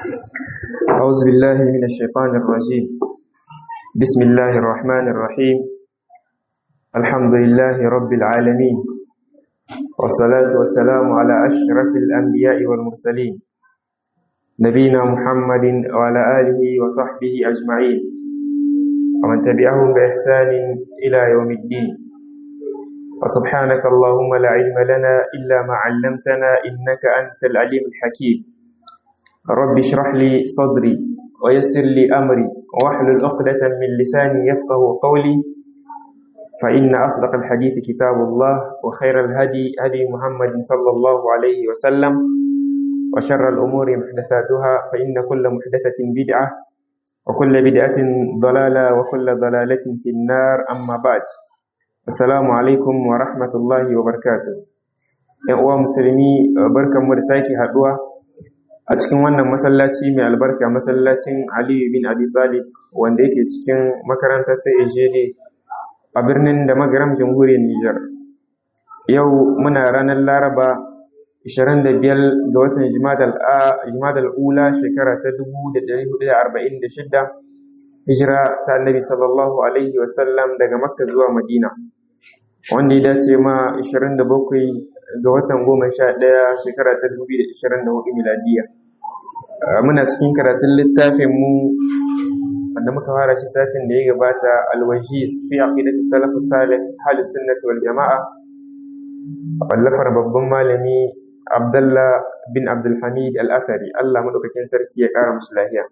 أعوذ بالله من الشيطان الرجيم بسم الله الرحمن الرحيم الحمد لله رب العالمين والصلاة والسلام على أشرف الأنبياء والمرسلين نبينا محمد وعلى آله وصحبه أجمعين ومن تبعهم بإحسان إلى يوم الدين فسبحانك اللهم لا علم لنا إلا ما علمتنا إنك أنت العليم الحكيم رب اشرح لي صدري ويسر لي أمري واحلل عقدة من لساني يفقه قولي فإن أصدق الحديث كتاب الله وخير الهدي هدي محمد صلى الله عليه وسلم وشر الأمور محدثاتها فإن كل محدثة بدعة وكل بدعة ضلالة وكل ضلالة في النار أما بعد السلام عليكم ورحمة الله وبركاته ‘Yan uwa musulmi barkanmu da sake haɗuwa a cikin wannan masallaci mai albarka masallacin Aliyu bin Abi Talib wanda yake cikin makarantar CAGD a birnin da magaram jamhuriyar Nijar. Yau muna ranar Laraba 25 ga watan Jimadal Ula shekara ta 1446 hijira ta Annabi sallallahu alaihi wasallam daga Makka zuwa Madina. Wanda ya dace ma 27 ga watan 11 shekara ta 2024 miladiya. Muna cikin karatun littafin mu wanda muka fara shi satin da ya gabata alwajiz fi aqidati salafus salih hal sunnati wal jama'a wallafar babban malami Abdullah bin Abdul Hamid Al-Athari Allah madaukakin sarki ya kara musu lafiya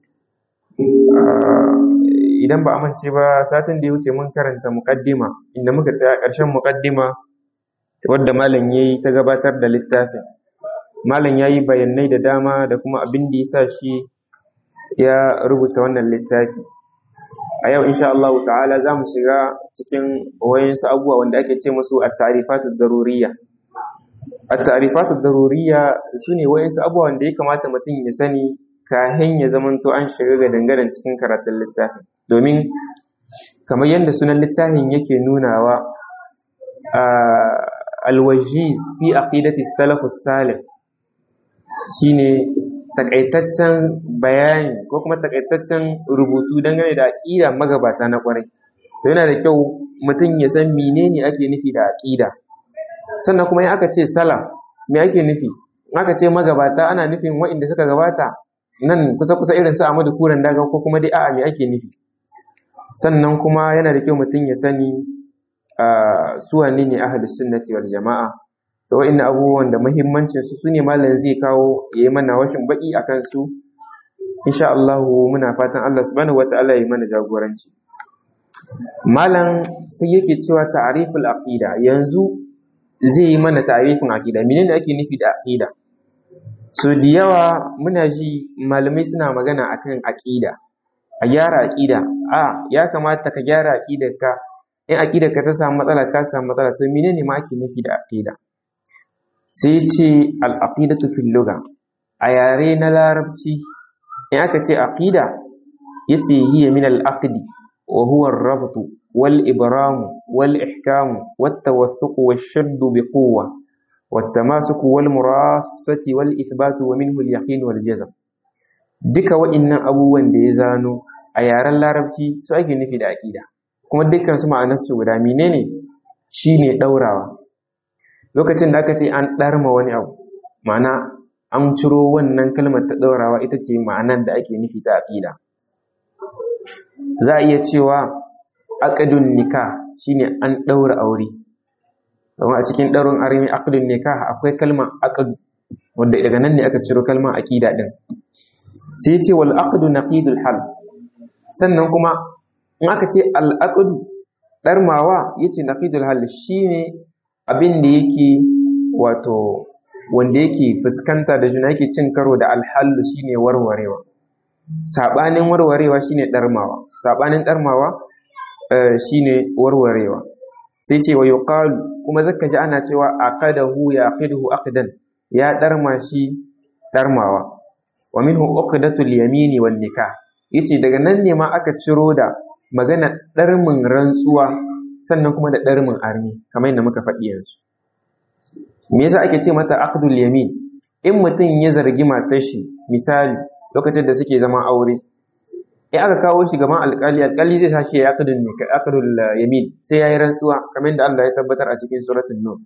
idan ba amince ba satin da ya wuce mun karanta muqaddima inda muka tsaya ƙarshen muqaddima wadda malam yayi ta gabatar da littafin malam yayi bayanai da dama da kuma abin da yasa shi ya rubuta wannan littafi a yau insha Allah ta'ala za mu shiga cikin wayansu abubuwa wanda ake ce musu at-ta'rifatu daruriyya at-ta'rifatu daruriyya sune wayansu abubuwa wanda ya kamata mutum ya sani kahin ya zamanto an shiga ga dangaren cikin karatun littafin domin kamar yadda sunan littafin yake nunawa al-wajiz fi aqidati salafus salih shine takaitaccen bayani ko kuma takaitaccen rubutu dangane da aƙida magabata na ƙwarai to yana da kyau mutum ya san menene ake nufi da aƙida sannan kuma in aka ce salaf me ake nufi in aka ce magabata ana nufin waɗanda suka gabata nan kusa kusa irin su Ahmadu Kuran daga ko kuma dai a'a me ake nufi sannan kuma yana da kyau mutum ya sani su wane ne ahlus sunnati wal jama'a to wa'in abubuwan da muhimmancin su sune malam zai kawo ya yi mana washin baki a kansu insha Allah muna fatan Allah subhanahu wataala ya yi mana jagoranci malam sai yake cewa ta'riful aqida yanzu zai yi mana ta'rifin aqida menene ake nufi da aqida so da yawa muna ji malamai suna magana akan aqida a gyara aqida a ya kamata ka gyara aqidarka in aqidarka ta samu matsala ka samu matsala to menene ma ake nufi da aqida sai ce al'aƙidatu fil luga a yare na larabci in aka ce aƙida ya ce hiya min al'aƙidi wa huwa rabtu wal ibramu wal ihkamu wata wasuku wa shaddu bi kowa wata masuku wal murasati wal ithbatu wa minhu al wal jazam duka waɗannan abubuwan da ya zano a yaren larabci su ake nufi da aƙida kuma dukkan su ma'anarsu guda menene shine ɗaurawa lokacin da aka ce an ɗarma wani abu ma'ana an ciro wannan kalmar ta ɗaurawa ita ce ma'anar da ake nufi ta aƙida za a iya cewa aƙadun nika shine an ɗaura aure domin a cikin ɗaurin armi aƙadun nika akwai kalmar aƙadu wanda daga nan ne aka ciro kalmar aƙida ɗin sai ce wal aqdu naqidul hal sannan kuma in aka ce al aqdu ɗarmawa yace naqidul hal shine abin da yake wato wanda yake fuskanta da juna yake cin karo da alhallu shine warwarewa sabanin warwarewa shine darmawa sabanin darmawa shine warwarewa sai ce wa yuqalu kuma zaka ji ana cewa aqadahu yaqiduhu aqdan ya darma shi darmawa wa minhu uqdatul yamini wan nikah yace daga nan ne ma aka ciro da magana darmin rantsuwa sannan kuma da ɗarmin armi kamar yadda muka faɗi yanzu me yasa ake ce mata aqdul yamin in mutum ya zargi matar shi misali lokacin da suke zaman aure in aka kawo shi gaban alƙali alƙali zai sashi ya aqdul aqdul yamin sai yayi rantsuwa kamar yadda Allah ya tabbatar a cikin suratul nur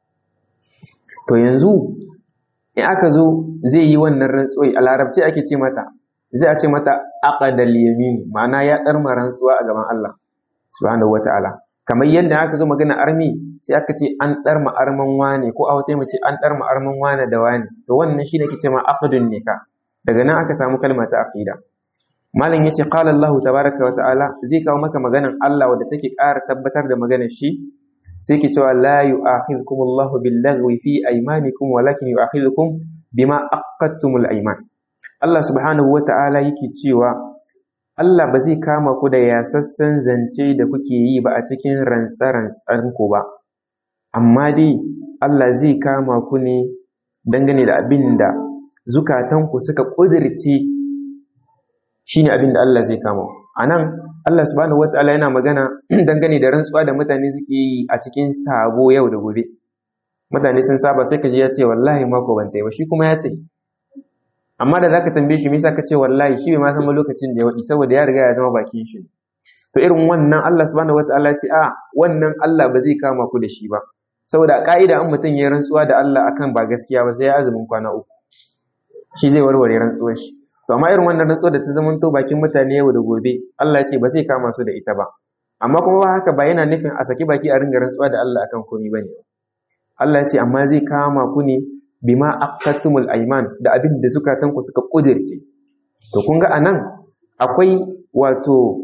to yanzu in aka zo zai yi wannan rantsuwa a larabci ake ce mata zai a ce mata aqdal yamin ma'ana ya darma rantsuwa a gaban Allah subhanahu wataala kamar yadda aka zo magana armi sai aka ce an darma arman wane ko a sai mu ce an darma arman wane da wane to wannan shine ake ce ma aqdun nikah daga nan aka samu kalma ta aqida malam yace qala Allah tabaraka wa ta'ala zai kawo maka maganan Allah wadda take ƙara tabbatar da maganar shi sai ke cewa la yu'akhidhukum Allahu bil-laghwi fi aymanikum walakin yu'akhidhukum bima aqadtumul ayman Allah subhanahu wa ta'ala yake cewa Allah ba zai kama ku da yasassan zance da kuke yi ba a cikin rantsa-rantsan ku ba amma dai Allah zai kama ku ne dangane da abin da zukatanku suka ƙudirce shine abin da Allah zai kama a nan Allah subhanahu wataala yana magana dangane da rantsuwa da mutane suke yi a cikin sabo yau da gobe mutane sun saba sai ka ji ya ce wallahi mako ban tayi ba shi kuma ya tayi amma da zaka tambaye shi me yasa ka ce wallahi shi bai ma san lokacin da ya wadi saboda ya riga ya zama bakin shi to irin wannan Allah subhanahu wataala ya ce a wannan Allah ba zai kama ku da shi ba saboda ka'ida in mutum ya rantsuwa da Allah akan ba gaskiya ba sai ya azumin kwana uku shi zai warware rantsuwar shi to amma irin wannan rantsuwar da ta zama to bakin mutane yau da gobe Allah ya ce ba zai kama su da ita ba amma kuma ba haka ba yana nufin a saki baki a ringa rantsuwa da Allah akan komai bane Allah ya ce amma zai kama ku ne bima aqattumul ayman da abin da zukatan ku suka kudirce to kun ga anan akwai wato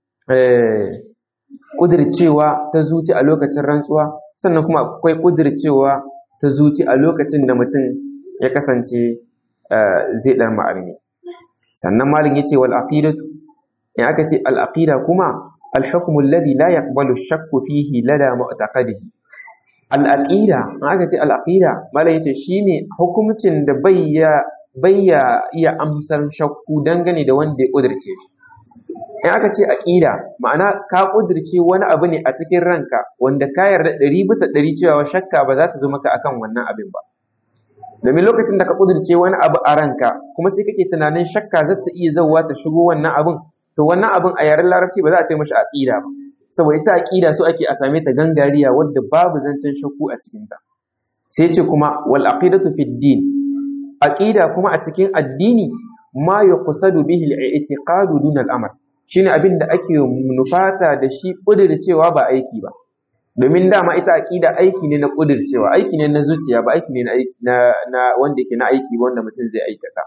eh kudircewa ta zuci a lokacin rantsuwa sannan kuma akwai kudircewa ta zuci a lokacin da mutum ya kasance zai ɗan ma'armi sannan malin ya ce wal aqidatu in aka ce al aqida kuma al hukmu alladhi la yaqbalu shakku fihi lada mu'taqadihi al aqida in aka ce al aqida malin yace shine hukuncin da bayya bayya iya amsar shakku dangane da wanda ya kudirce shi in aka ce aqida ma'ana ka kudirce wani abu ne a cikin ranka wanda ka yarda ɗari bisa ɗari cewa shakka ba za ta zo maka akan wannan abin ba domin lokacin da ka kudirce wani abu a ranka kuma sai kake tunanin shakka za ta iya zauwa ta shigo wannan abin to wannan abin a yaren larabci ba za a ce mashi aqida ba saboda ita aqida so ake a same ta gangariya wadda babu zancen shakku a cikin ta sai ce kuma wal aqidatu fid din aqida kuma a cikin addini ma yuqsadu bihi al-i'tiqadu dun al-amal shine abin da ake nufata da shi kudircewa ba aiki ba domin dama ita aqida aiki ne na kudircewa aiki ne na zuciya ba aiki ne na na wanda yake na aiki ba wanda mutum zai aikata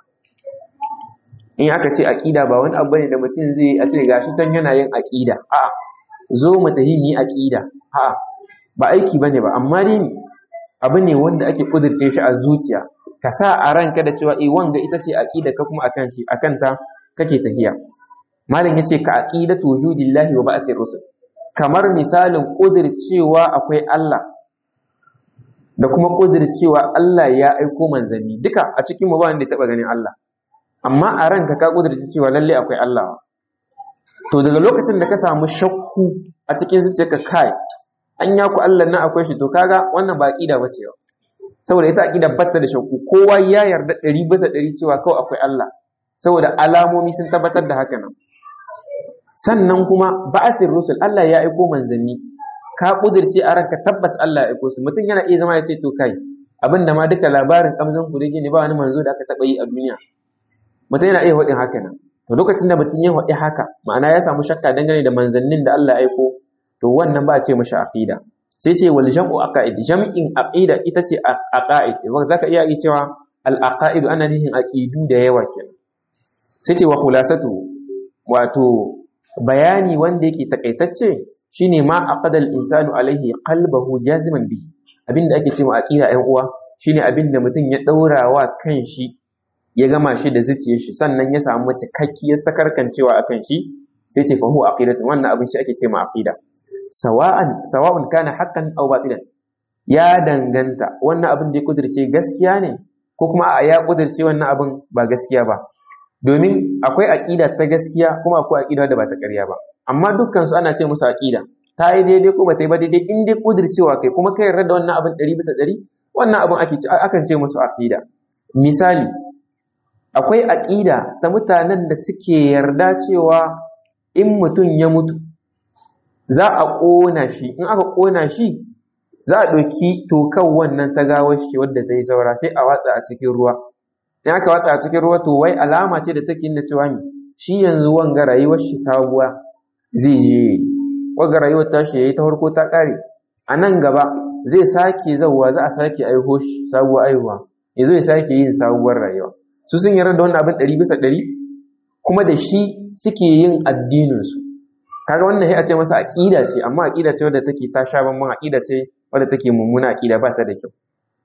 in aka ce aqida ba wani abu ne da mutum zai a ce gashi can yana yin aqida a zo mu tahi ni aqida a ba aiki bane ba amma dai abu ne wanda ake kudirce shi a zuciya ka sa a ranka da cewa eh wanga ita ce aqida ka kuma akan shi akan ta kake tafiya malam yace ka aqidatu wujudillahi wa ba'thir rusul kamar misalin ƙudircewa akwai Allah da kuma ƙudircewa Allah ya aiko manzanni duka a cikin mu ba wanda ya taɓa ganin Allah amma a ranka ka ƙudirce cewa lalle akwai Allah to daga lokacin da ka samu shakku a cikin zuciyarka kai an ya ku Allah na akwai shi to kaga wannan ba aqida bace ba saboda ita aqida batta da shakku kowa ya yarda ɗari bisa ɗari cewa kawai akwai Allah saboda alamomi sun tabbatar da haka nan sannan kuma ba'athir rusul Allah ya aiko manzanni ka kudirce a ranka tabbas Allah ya aiko su mutum yana iya zama ya ce to kai abin da ma duka labarin kamzan ku ne ba wani manzo da aka taba yi a duniya mutum yana iya faɗin haka nan to lokacin da mutum ya faɗi haka ma'ana ya samu shakka dangane da manzannin da Allah ya aiko to wannan ba a ce mashi aqida sai ce wal jam'u aqaid jam'in aqida ita ce aqaid wanda zaka iya yi cewa al aqaid ana nihin aqidu da yawa kenan sai ce wa khulasatu wato bayani wanda yake takaitacce shine ma aqada al-insanu alaihi qalbahu jaziman bi abinda ake cewa aqida ɗan uwa shine abinda mutum ya daura wa kanshi ya gama shi da zuciyar shi sannan ya samu cikakkiyar sakarkancewa akan shi sai ce fa huwa aqidatu wannan abin shi ake cewa aqida sawa'an sawa'un kana haqqan aw batilan ya danganta wannan abin da ya kudirce gaskiya ne ko kuma a ya kudirce wannan abin ba gaskiya ba domin akwai aƙida ta gaskiya kuma akwai aƙida da ba ta ƙarya ba amma dukkan su ana ce musu aƙida ta yi daidai ko ba ta yi ba daidai in dai kudircewa kai kuma kai yarda da wannan abin ɗari bisa ɗari wannan abin ake akan ce musu aƙida misali akwai aqida ta mutanen da suke yarda cewa in mutum ya mutu za a ƙona shi in aka ƙona shi za a ɗauki tokan wannan ta gawar shi wadda ta yi saura sai a watsa a cikin ruwa in aka watsa a cikin ruwa to wai alama ce da take nuna cewa mi shi yanzu wanga rayuwar shi sabuwa zai je wanga rayuwar tashi yayi ta farko ta ƙare a nan gaba zai sake zauwa za a sake aiho shi sabuwar aihuwa ya zai sake yin sabuwar rayuwa su sun yarda da wannan abin ɗari bisa ɗari kuma da shi suke yin addininsu kaga wannan sai a ce masa aqida ce amma aqida ce wadda take ta sha bamban aqida ce wadda take mummuna aqida ba ta da kyau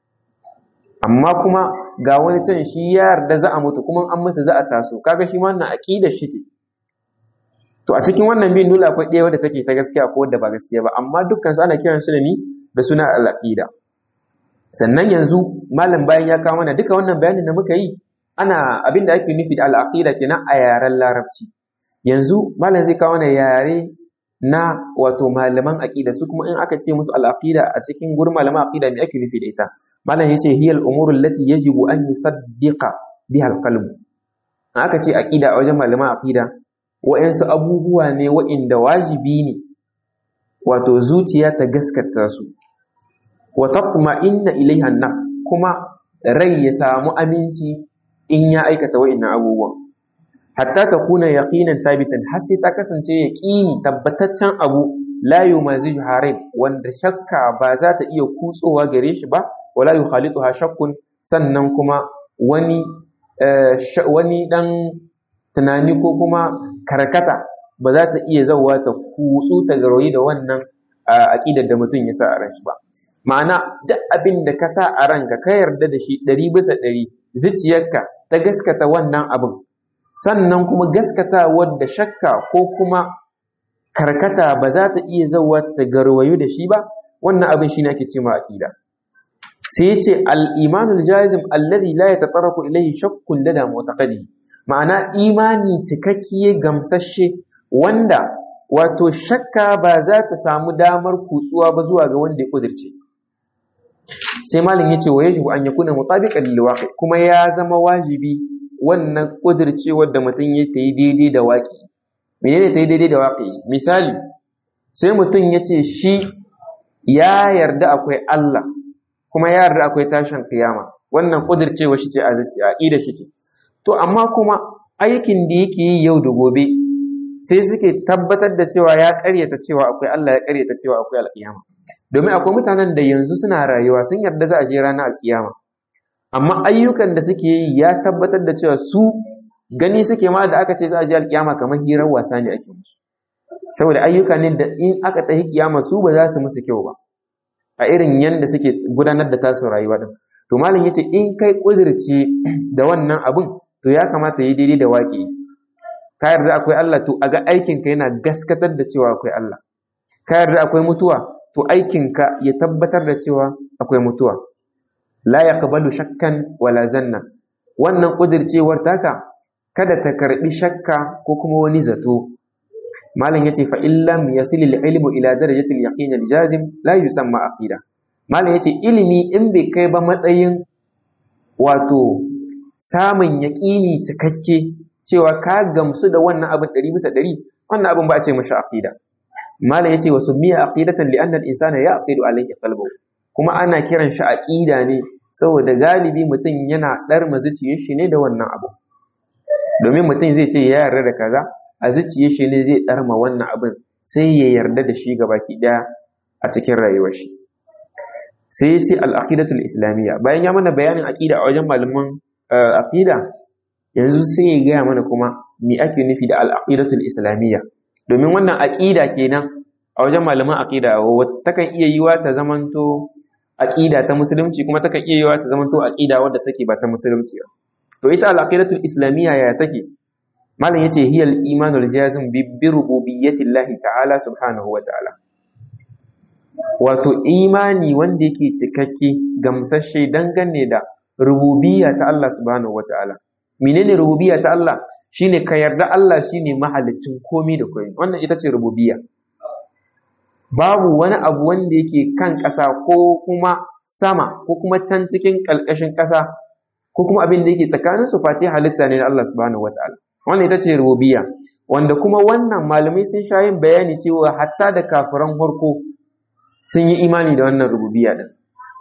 amma kuma ga wani can shi ya yarda za a mutu kuma an mutu za a taso kaga shi ma wannan aqidar shi ce to a cikin wannan bin dole akwai ɗaya wadda take ta gaskiya ko wadda ba gaskiya ba amma dukkan su ana kiran su da ni da suna al-aqida sannan yanzu malam bayan ya kawo mana duka wannan bayanin da muka yi ana abin da ake nufi da al-aqida kenan a yaren larabci yanzu malam zai kawo mana yare na wato malaman aqida su kuma in aka ce musu al-aqida a cikin gurin malaman aqida me ake nufi da ita malam yace hiya al-umuru allati yajibu an yusaddiqa biha al-qalb aka ce aqida a wajen malaman aqida wa'ansu abubuwa ne wa'inda wajibi ne wato zuciya ta gaskata su wa tatma'inna ilaiha an-nafs kuma rai ya samu aminci in ya aikata wa'innan abubuwan hatta ta kuna yaqinan sabitan har sai ta kasance yaqini tabbataccen abu la yumaziju harin wanda shakka ba za ta iya kutsowa gare shi ba wala yukhalituha shakkun sannan kuma wani wani dan tunani ko kuma karkata ba za ta iya zauwa ta kutsu ta garoyi da wannan aqidar da mutum ya sa a ran shi ba ma'ana duk abin da ka sa a ranka ka yarda da shi ɗari bisa ɗari zuciyarka ta gaskata wannan abin sannan kuma gaskata wadda shakka ko kuma karkata ba za ta iya zauwa ta garwayu da shi ba wannan abin shi ne ake ce ma aqida sai ya ce al-imanul jazim alladhi la yatatarraku ilayhi shakkun lada mu'taqadi ma'ana imani cikakke gamsashe wanda wato shakka ba za ta samu damar kutsuwa ba zuwa ga wanda ya kudirce sai malam yace wa yajibu an yakuna mutabiqan lil waqi kuma ya zama wajibi wannan kudircewar da mutum ya ta yi daidai da waƙi menene ta yi daidai da waƙi misali sai mutum ya ce shi ya yarda akwai Allah kuma ya yarda akwai tashin kiyama wannan kudircewa shi ce a zuciya aqida shi ce to amma kuma aikin da yake yi yau da gobe sai suke tabbatar da cewa ya ƙaryata cewa akwai Allah ya ƙaryata cewa akwai alƙiyama domin akwai mutanen da yanzu suna rayuwa sun yarda za a je ranar alƙiyama amma ayyukan da suke yi ya tabbatar da cewa su gani suke ma da aka ce za a je alƙiyama kamar hirar wasa ne ake musu saboda ayyuka ne da in aka tafi kiyama su ba za su musu kyau ba a irin yanda suke gudanar da tasu rayuwa din to malam yace in kai kudirce da wannan abun to ya kamata yi daidai da waƙi ka yarda akwai Allah to a ga aikinka yana gaskatar da cewa akwai Allah ka yarda akwai mutuwa to aikinka ya tabbatar da cewa akwai mutuwa la yaqbalu shakkan wala zanna wannan kudircewar taka kada ta karbi shakka ko kuma wani zato malam yace fa illam yasil al-ilmu ila darajati al-yaqin al-jazim la yusamma aqida malam yace ilimi in bai kai ba matsayin wato samun yaƙini cikakke cewa ka gamsu da wannan abin ɗari bisa ɗari wannan abin ba a ce mashi aqida malam yace wa summiya aqidatan li anna al-insana yaqidu alayhi qalbuhu kuma ana kiran shi aqida ne saboda galibi mutum yana ɗar zuciyar shi ne da wannan abu domin mutum zai ce ya yarda da kaza a zuciyar shi ne zai ɗarma wannan abin sai ya yarda da shi gabaki ɗaya a cikin rayuwar shi sai ya ce al-aqidatul islamiyya bayan ya mana bayanin aqida a wajen malaman aqida yanzu sai ya gaya mana kuma me ake nufi da al-aqidatul islamiyya domin wannan aqida kenan a wajen malaman aqida takan iya yiwa ta zamanto aqida ta musulunci kuma takan iya yiwa ta zamanto aqida wadda take ba ta musulunci ba to ita al-aqidatul islamiyya ya take malam yace hiya al-imanul jazim bi rububiyyati Allah ta'ala subhanahu wa ta'ala wato imani wanda yake cikakke gamsashe dangane da rububiyya ta Allah subhanahu wa ta'ala menene rububiyya ta Allah shine ka yarda Allah shine mahalicin komai da komai wannan ita ce rububiyya babu wani abu wanda yake kan ƙasa ko kuma sama ko kuma can cikin ƙalƙashin ƙasa ko kuma abin da yake tsakanin su face halitta ne na Allah subhanahu wataala wannan ita ce rububiyya wanda kuma wannan malamai sun sha yin bayani cewa hatta da kafiran farko sun yi imani da wannan rububiyya din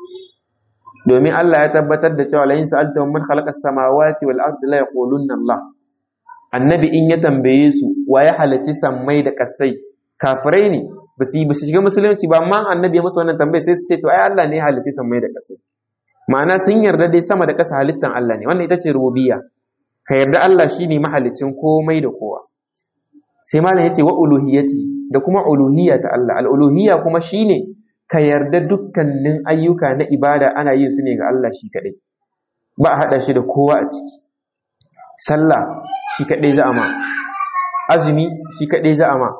domin Allah ya tabbatar da cewa la in sa'alta man khalaqa as-samawati wal ardi la yaqulunna Allah annabi in ya tambaye su wa ya halarci sammai da kasai kafirai ne ba su yi ba su shiga musulunci ba amma annabi ya musu wannan tambaye sai su ce to ai Allah ne ya halarci sammai da kasai ma'ana sun yarda dai sama da ƙasa halittan Allah ne wannan ita ce rububiyya ka yarda Allah shine mahalicin komai da kowa sai malam yace wa uluhiyati da kuma uluhiyya ta Allah al-uluhiyya kuma shine ka yarda dukkanin ayyuka na ibada ana yin su ne ga Allah shi kadai ba a hada shi da kowa a ciki sallah shi kadai za a ma azumi shi kadai za a ma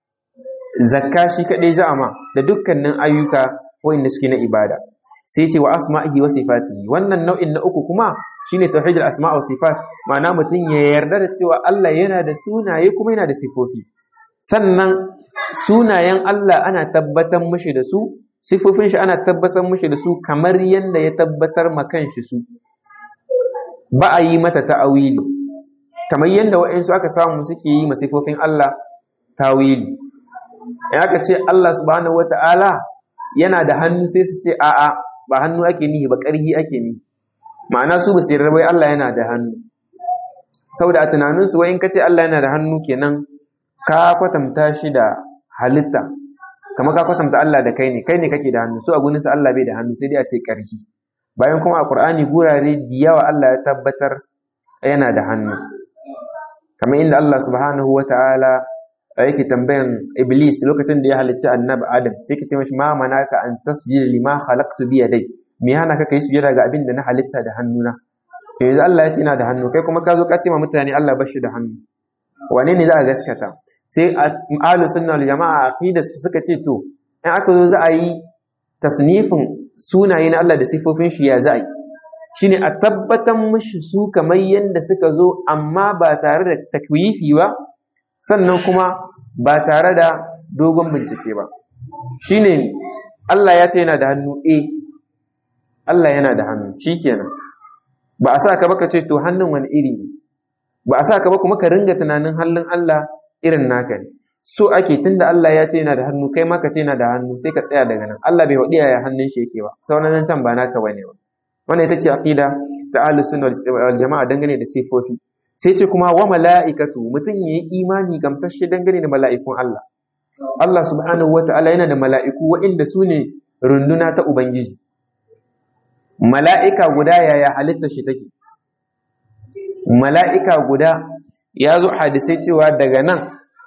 zakka shi kadai za a ma da dukkanin ayyuka wanda suke na ibada sai ce wa asma'ihi wa sifatihi wannan nau'in na uku kuma shine tauhidul asma' wa sifat ma'ana mutum ya yarda da cewa Allah yana da sunaye kuma yana da sifofi sannan sunayen Allah ana tabbatar mishi da su sifofin shi ana tabbatar mishi da su kamar yadda ya tabbatar ma kanshi su ba a yi mata ta'awili kamar yadda waɗansu aka samu suke yi ma sifofin Allah tawili in aka ce Allah subhanahu wata'ala yana da hannu sai su ce a'a ba hannu ake nihi ba ƙarhi ake nihi ma'ana su ba su yarda bai Allah yana da hannu saboda a tunaninsu wai in ka ce Allah yana da hannu kenan ka kwatanta shi da halitta kamar ka kwatanta Allah da kai ne kai ne kake da hannu su a gunin sa Allah bai da hannu sai dai a ce ƙarhi bayan kuma a Qur'ani gurare da yawa Allah ya tabbatar yana da hannu kamar inda Allah subhanahu wata'ala yake tambayan iblis lokacin da ya halicci annabi adam sai ka ce mashi ma manaka an tasjuda lima khalaqtu bi yadai me yana ka kai sujada ga abin da na halitta da hannuna yanzu Allah ya ce ina da hannu kai kuma ka zo ka ce ma mutane Allah ba shi da hannu wane ne za a gaskata sai ahlu sunna wal jama'a aqida su suka ce to in aka zo za a yi tasnifin sunaye na Allah da sifofin shi ya za a yi shine a tabbatar mishi su kamar yadda suka zo amma ba tare da takwifi ba sannan kuma ba tare da dogon bincike ba shine Allah ya ce yana da hannu eh Allah yana da hannu shikenan ba a sa ka ba ka ce to hannun wani iri ne ba a sa ka ba kuma ka ringa tunanin hannun Allah irin naka ne so ake tunda Allah ya ce yana da hannu kai ma ka ce yana da hannu sai ka tsaya daga nan Allah bai wadi yaya hannun shi yake ba sauran nan can ba naka bane ba wannan ita ce aqida ta ahlus sunna wal jama'a dangane da sifofi sai ce kuma wa mala'ikatu mutum yayi imani gamsasshe dangane da mala'ikun Allah Allah subhanahu wata'ala yana da mala'iku waɗanda su ne runduna ta ubangiji mala'ika guda yaya halittar shi take mala'ika guda ya zo hadisai cewa daga nan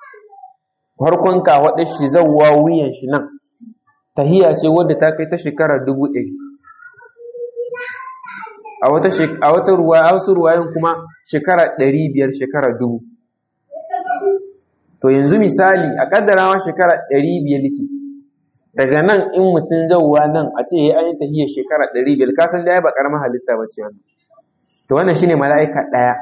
farkon kawaɗar shi zauwa wuyan shi nan tahiya ce wadda ta kai ta shekara dubu ɗari a wata a wata ruwa a wasu ruwayen kuma shekara ɗari biyar shekara dubu to yanzu misali a kaddarawa shekara ɗari biyar ce daga nan in mutum zauwa nan a ce ya yi tahiyar shekara ɗari biyar ka san da ya ba ƙaramin halitta ba ce wannan to wannan shine mala'ika ɗaya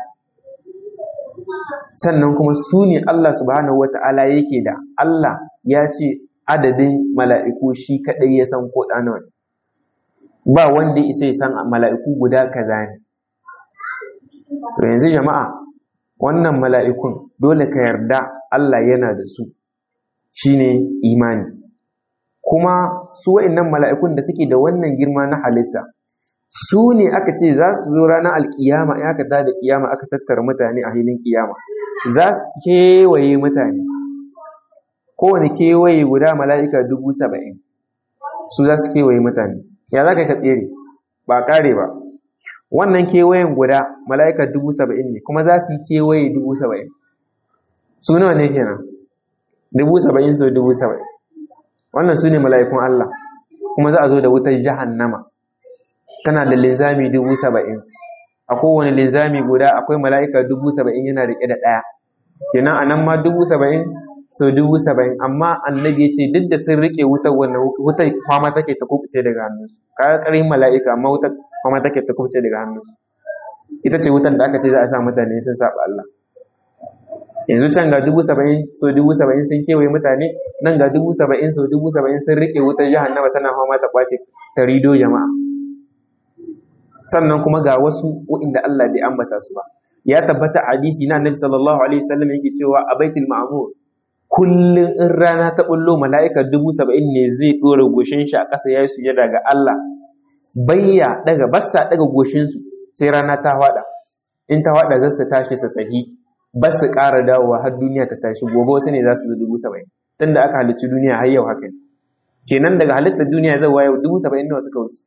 sannan kuma su ne Allah subhanahu wata'ala yake da Allah ya ce adadin mala'iku shi kaɗai ya san ko ɗana wani ba wanda isa ya san mala'iku guda kaza ne to yanzu jama'a wannan mala'ikun dole ka yarda Allah yana da su shine imani kuma su wa'innan mala'ikun da suke da wannan girma na halitta su ne aka ce za su zo ranar alkiyama in aka tada kiyama aka tattara mutane a hilin kiyama za su kewaye mutane kowane kewaye guda mala'ika dubu saba'in su za su kewaye mutane ya za ka ka tsere ba kare ba wannan kewayen guda mala'ika dubu saba'in ne kuma za su yi kewaye dubu saba'in su nawa ne kenan dubu saba'in so dubu saba'in wannan su ne mala'ikun Allah kuma za a zo da wutar jahannama tana da linzami dubu saba'in a kowane linzami guda akwai mala'ika dubu saba'in yana riƙe da ɗaya kenan a nan ma dubu saba'in so dubu saba'in amma annabi ya ce duk da sun riƙe wutar wannan wutar kwama take ta kubuce daga hannunsu kaga ƙarin mala'ika amma wutar kwama take ta kubuce daga hannunsu ita ce wutar da aka ce za a sa mutane sun saba Allah yanzu can ga dubu saba'in so dubu saba'in sun kewaye mutane nan ga dubu saba'in so dubu saba'in sun riƙe wutar jahannama tana fama ta kwace ta rido jama'a sannan kuma ga wasu waɗanda Allah bai ambata su ba ya tabbata hadisi na annabi sallallahu alaihi wasallam yake cewa a baitul ma'mur kullum in rana ta bullo mala'ika dubu saba'in ne zai ɗora goshin shi a ƙasa ya yi sujada ga Allah bayya daga bassa daga goshinsu sai rana ta faɗa in ta faɗa za su tashi su tahi ba su ƙara dawowa har duniya ta tashi gobe wasu ne za su zo dubu saba'in tun da aka halicci duniya har yau haka ne kenan daga halittar duniya zai yau dubu saba'in nawa suka wuce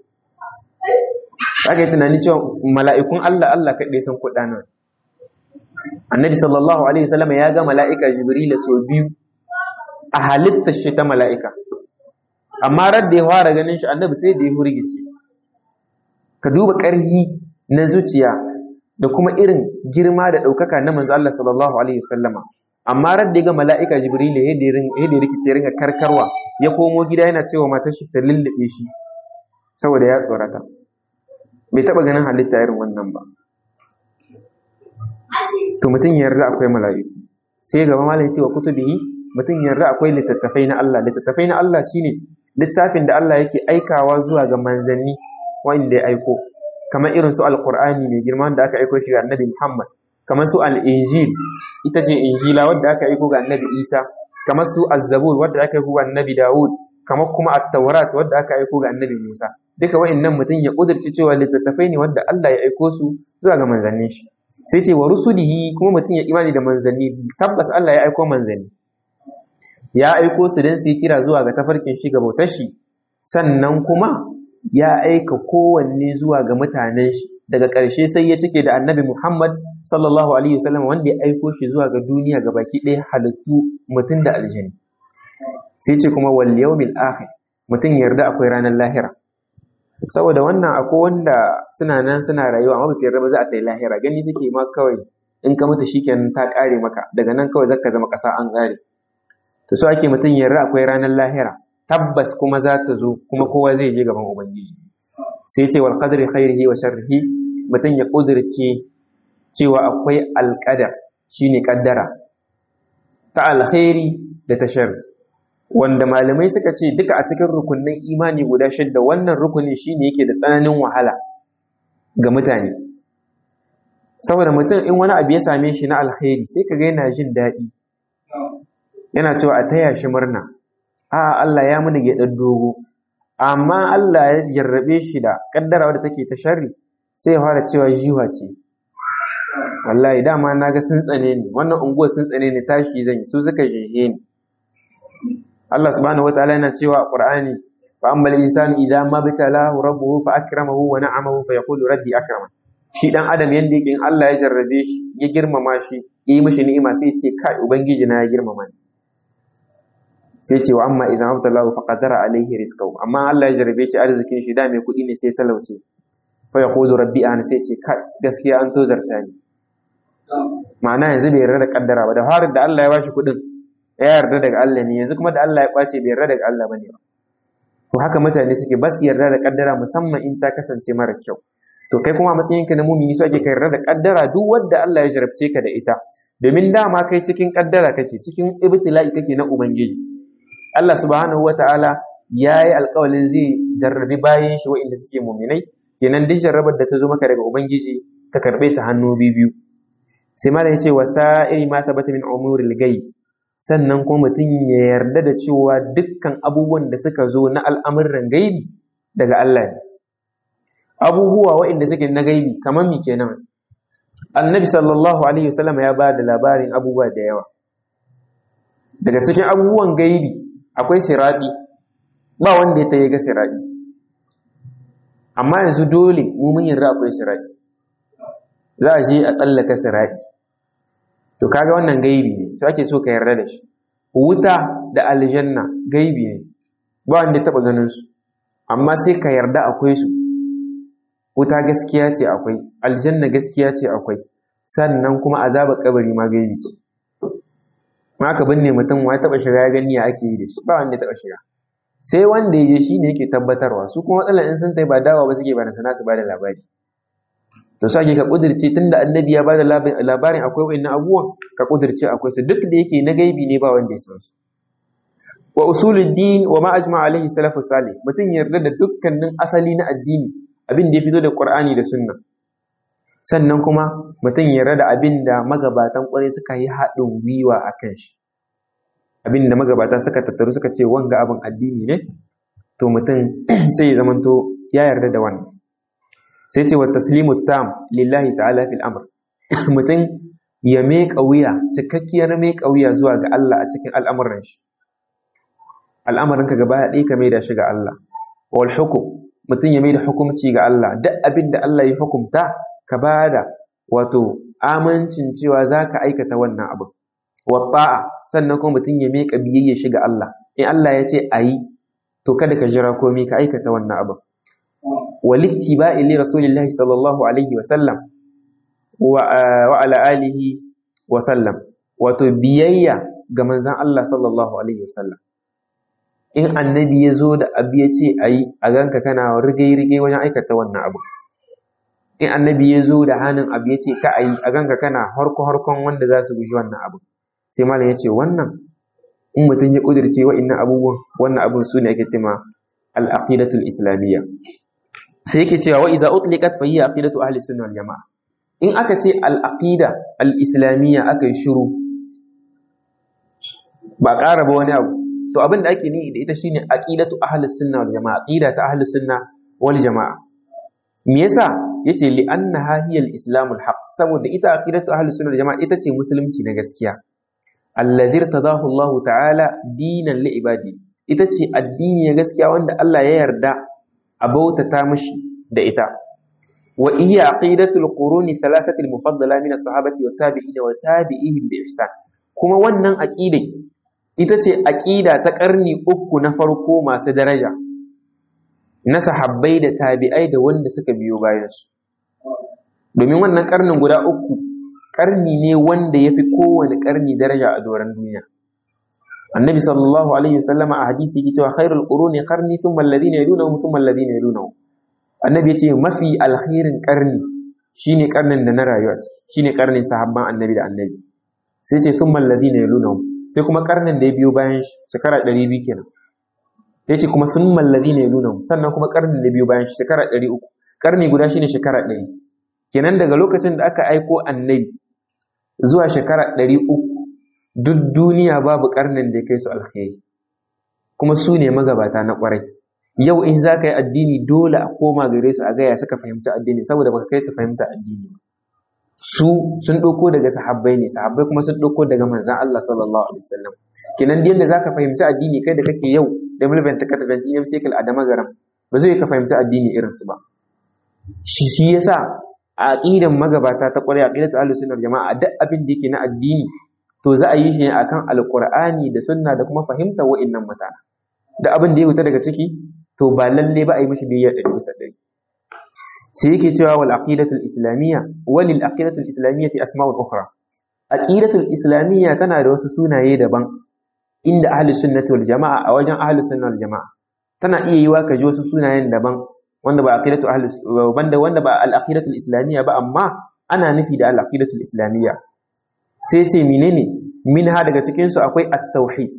aka yi tunani cewa mala'ikun Allah Allah kaɗai sun kuɗa nan annabi sallallahu alaihi wasallam ya ga mala'ika jibrila sau biyu a halittar shi ta mala'ika amma radda ya fara ganin shi annabi sai da ya hurgice ka duba ƙarfi na zuciya da kuma irin girma da ɗaukaka na manzo Allah sallallahu alaihi wasallama amma radda ya ga mala'ika jibrila yadda ya rikice ringa karkarwa ya komo gida yana cewa matar shi ta lullube shi saboda ya tsorata bai taɓa ganin halitta irin wannan ba to mutum yarda akwai mala'iku sai gaba malam ya ce wa kutubihi mutum yarda akwai littattafai na Allah littattafai na Allah shine littafin da Allah yake aikawa zuwa ga manzanni wanda ya aiko kamar irin su alqur'ani mai girma da aka aiko shi ga annabi Muhammad kamar su al-injil ita ce injila wadda aka aiko ga annabi Isa kamar su az-zabur wadda aka aiko ga annabi Dawud kamar kuma at-taurat wadda aka aiko ga annabi Musa duka wa'annan mutum ya kudurci cewa littattafai ne wadda Allah ya aiko su zuwa ga manzannin shi sai ce wa rusulihi kuma mutum ya imani da manzanni tabbas Allah ya aiko manzanni ya aiko su don su yi kira zuwa ga tafarkin shi ga bautar shi sannan kuma ya aika kowanne zuwa ga mutanen shi daga ƙarshe sai ya cike da annabi Muhammad sallallahu alaihi wasallam wanda ya aiko shi zuwa ga duniya ga baki ɗaya halittu mutum da aljani sai ce kuma wal yawmil akhir mutum yarda akwai ranar lahira saboda wannan akwai wanda suna nan suna rayuwa amma ba su yarda ba za a tai lahira gani suke ma kawai in ka mutu shikenan ta kare maka daga nan kawai zaka zama ƙasa an kare to so ake mutum yarda akwai ranar lahira tabbas kuma za ta zo kuma kowa zai je gaban ubangiji sai ce wal qadri khairihi wa sharrihi mutum ya kudirce cewa akwai alqadar shine kaddara ta alkhairi da ta sharri wanda malamai suka ce duka a cikin rukunin imani guda shidda wannan rukunin shine yake da tsananin wahala ga mutane saboda mutum in wani abu ya same shi na alkhairi sai kaga yana jin daɗi yana cewa a taya shi murna a Allah ya muni gyaɗar dogo amma Allah ya jarrabe shi da kaddara wadda take ta sharri sai ya fara cewa jiwa ce wallahi dama na ga sun tsane ni wannan unguwar sun tsane ni tashi zan yi su suka jehe ni Allah subhanahu wataala yana cewa a Qur'ani fa ammal insanu idza ma bitalahu rabbuhu fa akramahu wa na'amahu fa yaqulu rabbi akraman shi dan adam yanda yake in Allah ya jarrabe shi ya girmama shi ya yi mishi ni'ima sai ya ce kai ubangiji na ya girmama ni sai ce wa amma idan abtalahu fa qadara alaihi rizqahu amma Allah ya jarrabe shi arzikin shi da mai kuɗi ne sai talauce fa yaqulu rabbi ana sai ce kai gaskiya an tozarta ni ma'ana yanzu bai yarda da kaddara ba da farin da Allah ya bashi kuɗin ya yarda daga Allah ne yanzu kuma da Allah ya ɓace bai yarda daga Allah bane ba to haka mutane suke ba su yarda da kaddara musamman in ta kasance mara kyau to kai kuma a matsayinka na mumini so ake ka yarda da kaddara duk wanda Allah ya jarabce ka da ita domin dama kai cikin kaddara kake cikin ibtila'i kake na ubangiji Allah subhanahu wata'ala ya yi alƙawalin zai jarrabi bayan shi wa'inda suke muminai kenan duk jarrabar da ta zo maka daga ubangiji ka karɓe ta hannu biyu sai malam ya ce wasa'iri ma sabata min umuril ghaib sannan kuma mutum ya yarda da cewa dukkan abubuwan da suka zo na al'amuran gaibi daga Allah ne. Abubuwa waɗanda suke na gaibi kamar mi kenan. Annabi sallallahu Alaihi wasallam ya ba da labarin abubuwa da yawa. Daga cikin abubuwan gaibi akwai siraɗi, ba wanda ya ta ga siraɗi. Amma yanzu dole mu mun yarda akwai siraɗi. Za a je a tsallaka siraɗi. to kaga wannan gaibi ne sai ake so ka yarda da shi wuta da aljanna gaibi ne ba wanda ya taba ganin su amma sai ka yarda akwai su wuta gaskiya ce akwai aljanna gaskiya ce akwai sannan kuma azabar kabari ma gaibi ce ma ka binne mutum wa taba shiga ya gani ya ake yi da shi ba wanda ya taba shiga sai wanda ya je shi ne yake tabbatarwa su kuma matsalar in sun tai ba dawa ba suke ba na su ba da labari to sake ka kudirce tunda annabi ya bada labarin akwai wayannan abubuwan ka kudirce akwai su duk da yake na gaibi ne ba wanda ya san su wa usuluddin wa ma ajma alaihi salafus salih mutum yarda da dukkanin asali na addini abin da ya fito da Qur'ani da Sunna sannan kuma mutum ya yarda da abin da magabatan ƙwarai suka yi haɗin gwiwa a kan shi abin da magabata suka tattaru suka ce wanga abin addini ne to mutum sai ya zamanto ya yarda da wannan sai ce wa taslimu tam lillahi ta'ala fil amr mutum ya meƙa wuya cikakkiyar meƙa wuya zuwa ga Allah a cikin al'amuran shi al'amarin ka gaba ɗaya ka maida shi ga Allah wal hukum mutum ya maida hukumci ga Allah duk abin da Allah ya hukumta ka bada wato amincin cewa za ka aikata wannan abin wa ta'a sannan kuma mutum ya meƙa biyayya shi ga Allah in Allah ya ce a yi to kada ka jira komai ka aikata wannan abin walittiba'i li rasulillahi sallallahu alaihi wa sallam wa ala alihi wa sallam wato biyayya ga manzon Allah sallallahu alaihi wa sallam in annabi ya zo da abu ya ce a yi a ganka kana rige-rige wajen aikata wannan abu in annabi ya zo da hannun abu ya ce ka a yi a ganka kana harko-harkon wanda za su guji wannan abu sai malam ya ce wannan in mutum ya ƙudurce wa'innan abubuwan wannan abun su ne ake ce ma al-aqidatul islamiyya sai yake cewa wa iza utliqat fa hiya aqidatu ahli sunna wal jamaa in aka ce al-aqida al-islamiyya aka yi shiru ba ƙara ba wani abu to abin da ake nihi da ita shine aqidatu ahli sunna wal jamaa aqida ta ahli sunna wal jamaa me yasa yace li annaha hiya al-islam al-haq saboda ita aqidatu ahli sunna wal jamaa ita ce musulunci na gaskiya alladhi irtadahu Allah ta'ala dinan li ibadi ita ce addini na gaskiya wanda Allah ya yarda a bautata mishi da ita wa iya aqidatul quruni thalathati al-mufaddala min as-sahabati wa tabi'in wa tabi'ihim bi ihsan kuma wannan aqidai ita ce aqida ta karni uku na farko masu daraja na sahabbai da tabi'ai da wanda suka biyo bayan su domin wannan karnin guda uku karni ne wanda yafi kowane karni daraja a doron duniya annabi sallallahu alaihi wasallama a hadisi yake cewa khairul quruni qarni thumma alladhina yalunhum thumma alladhina yalunhum annabi yace mafi alkhairin karni shine karnin da na rayuwa shine karnin sahabban annabi da annabi sai ce thumma alladhina yalunhum sai kuma karnin da ya biyo bayan shekara 200 kenan yace kuma thumma alladhina yalunhum sannan kuma karnin da biyo bayan shekara 300 karni guda shine shekara 100 kenan daga lokacin da aka aiko annabi zuwa shekara 300 duk duniya babu karnin da ya kai su alkhairi kuma su ne magabata na kwarai yau in za ka yi addini dole a koma gare su a gaya suka fahimci addini saboda baka kai su fahimta addini ba su sun ɗauko daga sahabbai ne sahabbai kuma sun ɗauko daga manzan Allah sallallahu alaihi wasallam kenan yadda za ka fahimci addini kai da kake yau da mulban ta kata banti yam sekal a damagaram ba zai ka fahimci addini irin su ba shi shi yasa a aqidan magabata ta kwarai aqidatu ahlus sunna jama'a duk abin da yake na addini to za a yi shi ne akan alkur'ani da sunna da kuma fahimtar wa'annan mutane da abin da ya wuta daga ciki to ba lalle ba a yi mishi biyayya ɗari bisa ɗari sai yake cewa wal aqidatul islamiyya walil aqidatul islamiyyati asma'ul ukhra aqidatul islamiyya tana da wasu sunaye daban inda ahli sunnati wal jama'a a wajen ahli sunna wal jama'a tana iya yiwa ka ji wasu sunayen daban wanda ba aqidatu ahli wanda wanda ba al aqidatul islamiyya ba amma ana nufi da al aqidatul islamiyya sai ce menene minha daga cikin su akwai at-tauhid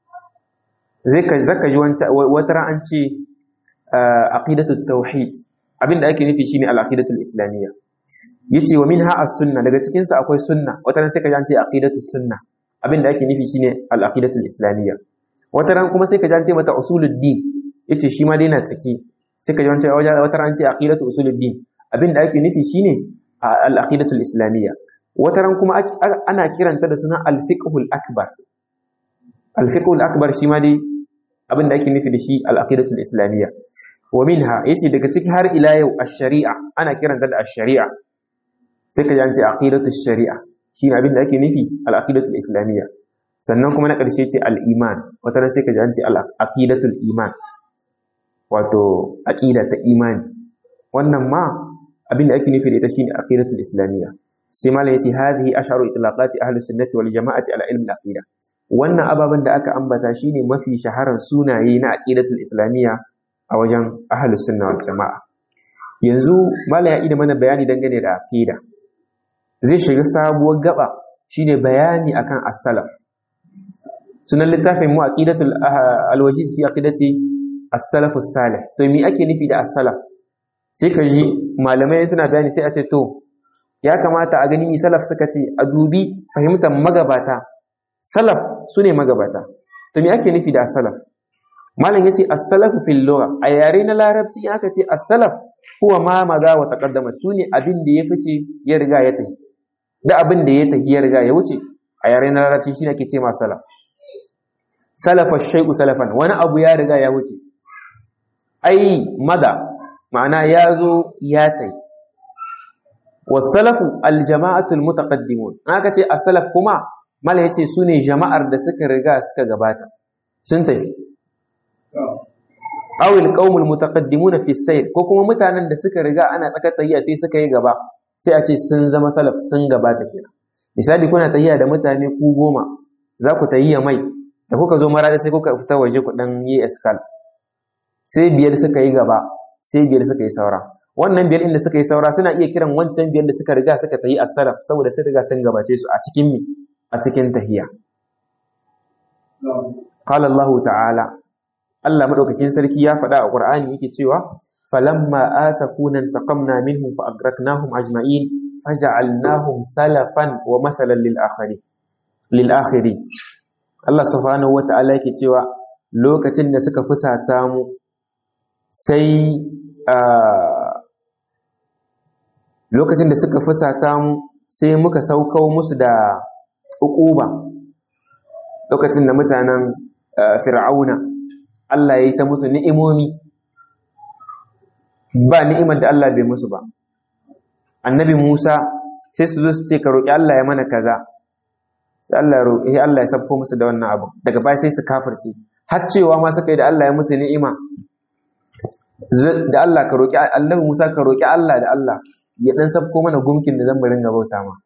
zai ka zaka ji wata ran an ce aqidatut tauhid abinda ake nufi shine al-aqidatul islamiyya yace wa minha as-sunna daga cikin sa akwai sunna wata ran sai ka ji an ce aqidatus sunna abinda ake nufi shine al-aqidatul islamiyya wata ran kuma sai ka ji an ce mata usuluddin yace shi ma dai na ciki sai ka ji wata ran an ce aqidatu usuluddin abinda ake nufi shine al-aqidatul islamiyya wata ran kuma ana kiranta da suna al-fiqhul akbar al-fiqhul akbar shi ma dai abinda ake nufi da shi al-aqidatul islamiyya wa minha yace daga ciki har ila yau ash-shari'a ana kiranta da ash-shari'a sai ka ji an ce aqidatu shari'a shine abinda ake nufi al-aqidatul islamiyya sannan kuma na ƙarshe ce al-iman wata ran sai ka ji an ce al-aqidatul iman wato aqida ta imani wannan ma abinda ake nufi da ita shine aqidatul islamiyya sai malam yace hadhihi asharu itlaqati ahli sunnati wal jama'ati ala ilmi al-aqida wannan ababen da aka ambata shine mafi shaharar sunaye na aqidatul islamiyya a wajen ahlus sunna wal jama'a yanzu malam ya ida mana bayani dangane da aqida zai shiga sabuwar gaba shine bayani akan as-salaf sunan littafin mu aqidatul alwajiz fi aqidati as-salaf as-salih to me ake nufi da as-salaf sai ka ji malamai suna bayani sai a ce to ya kamata a gani salaf suka ce a dubi fahimtar magabata salaf su ne magabata to me ake nufi da salaf malam yace as-salafu fil lugha a yare na larabci in aka ce as-salaf huwa ma maza wa taqaddama sune abin da ya fice ya riga ya tafi da abin da ya tafi ya riga ya wuce a yare na larabci shine ake ce ma salaf salafa shay'u salafan wani abu ya riga ya wuce ai mada ma'ana ya zo ya tafi wasalafu aljama'atu almutaqaddimun aka ce as-salaf kuma mala yace sune jama'ar da suka riga suka gabata sun tafi aw alqaumul mutaqaddimun fi sayr ko kuma mutanen da suka riga ana tsaka tayya sai suka yi gaba sai a ce sun zama salaf sun gabata kenan misali kuna tayya da mutane ku goma za ku tayya mai da kuka zo marada sai kuka fita waje ku dan yi eskal sai biyar suka yi gaba sai biyar suka yi saura wannan biyar inda suka yi saura suna iya kiran wancan biyar da suka riga suka tayi as-salaf saboda sun riga sun gabace su a cikin mi a cikin tahiyya qala Allah ta'ala Allah madaukakin sarki ya faɗa a Qur'ani yake cewa falamma asafuna taqamna minhum fa agraknahum ajma'in faj'alnahum salafan wa mathalan lil akhirin lil akhirin Allah subhanahu wa ta'ala yake cewa lokacin da suka fusata mu sai lokacin da suka fusata mu sai muka saukau musu da uquba lokacin da mutanen fir'auna Allah ya yi ta musu ni'imomi ba ni'imar da Allah bai musu ba annabi Musa sai su zo su ce ka roƙi Allah ya mana kaza sai Allah roƙi Allah ya sabko musu da wannan abu daga baya sai su kafirce har cewa ma suka yi da Allah ya musu ni'ima da Allah ka roƙi annabi Musa ka roƙi Allah da Allah ya dan sabko mana gumkin da zan bari ga bauta ma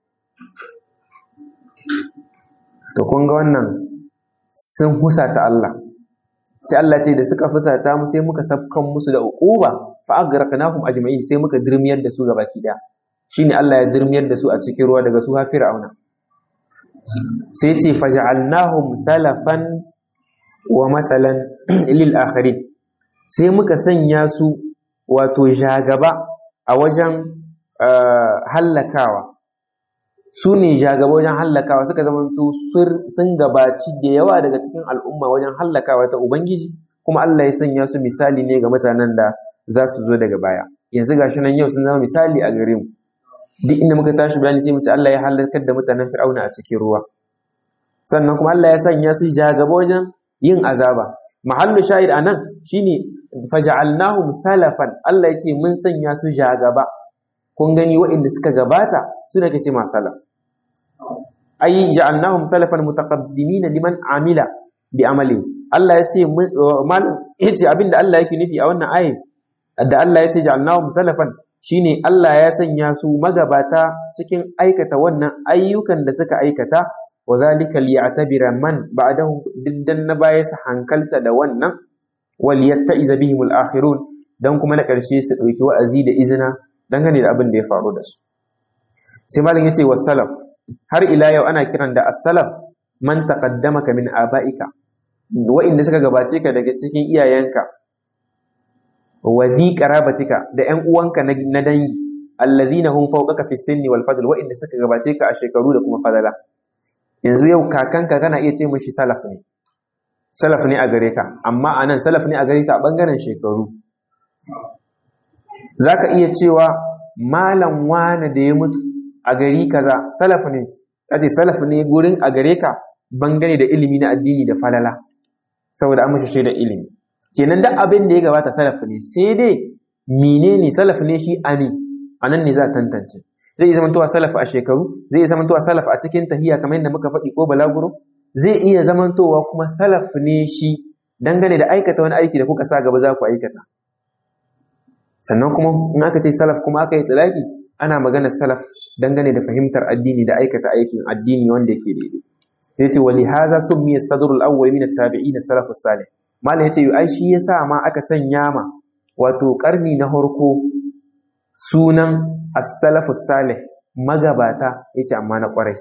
to kun ga wannan sun husata Allah sai Allah ce da suka fusata mu sai muka sabkan musu da uquba fa agraqnahum ajma'in sai muka dirmiyar da su gabaki daya shine Allah ya dirmiyar da su a cikin ruwa daga su ha fir'auna sai ce faj'alnahum salafan wa masalan lil akhirin sai muka sanya su wato jagaba a wajen hallakawa su ne jagaba wajen hallakawa suka zamanto sun gabaci da yawa daga cikin al'umma wajen hallakawa ta ubangiji kuma Allah ya sanya su misali ne ga mutanen da za su zo daga baya yanzu gashi nan yau sun zama misali a gare mu duk inda muka tashi bayani sai mu ce Allah ya halakar da mutanen Fir'auna a cikin ruwa sannan kuma Allah ya sanya su jagaba wajen yin azaba mahallu shahid anan shine faja'alnahum salafan Allah yake mun sanya su jagaba kun gani waɗanda suka gabata suna kace ma salaf ai ja'alnahum salafan mutaqaddimin liman amila bi amali Allah ya ce malam yace abinda Allah yake nufi a wannan ayin da Allah ya ce ja'alnahum salafan shine Allah ya sanya su magabata cikin aikata wannan ayyukan da suka aikata wa zalika liya'tabira man ba'dahu diddan na baya su hankalta da wannan wal yatta'iza bihim al-akhirun dan kuma na ƙarshe su ɗauki wa'azi da izina dangane da abin da ya faru da su sai malam yace was salaf har ila yau ana kiran da as-salaf man taqaddamaka min aba'ika wa'inda suka gabace ka daga cikin iyayenka wa zi qarabatika da ƴan uwanka na dangi allazina hum fawqaka fi sinni wal fadl wa'inda suka gabace ka a shekaru da kuma fadala yanzu yau kakanka kana iya ce mishi salaf ne salaf ne a gare ka amma anan salaf ne a gare ka a bangaren shekaru za ka iya cewa malam wane da ya mutu a gari kaza salaf ne ce salaf ne gurin a gare ka bangare da ilimi na addini da falala saboda an mashi da ilimi kenan duk abin da ya gabata salaf ne sai dai menene salaf ne shi ani anan ne za a tantance zai iya zamantowa salaf a shekaru zai iya zamantowa salaf a cikin tahiya kamar yadda muka faɗi ko balaguro zai iya zamantowa kuma salaf ne shi dangane da aikata wani aiki da kuka sa gaba za ku aikata sannan kuma in aka ce salaf kuma aka yi talaki ana magana salaf dangane da fahimtar addini da aikata aikin addini wanda yake daidai sai ce wali haza summiya sadrul awwal min at-tabi'in salafus salih malam yace ai shi yasa ma aka sanya ma wato karni na harko sunan as-salafus salih magabata yace amma na kwarai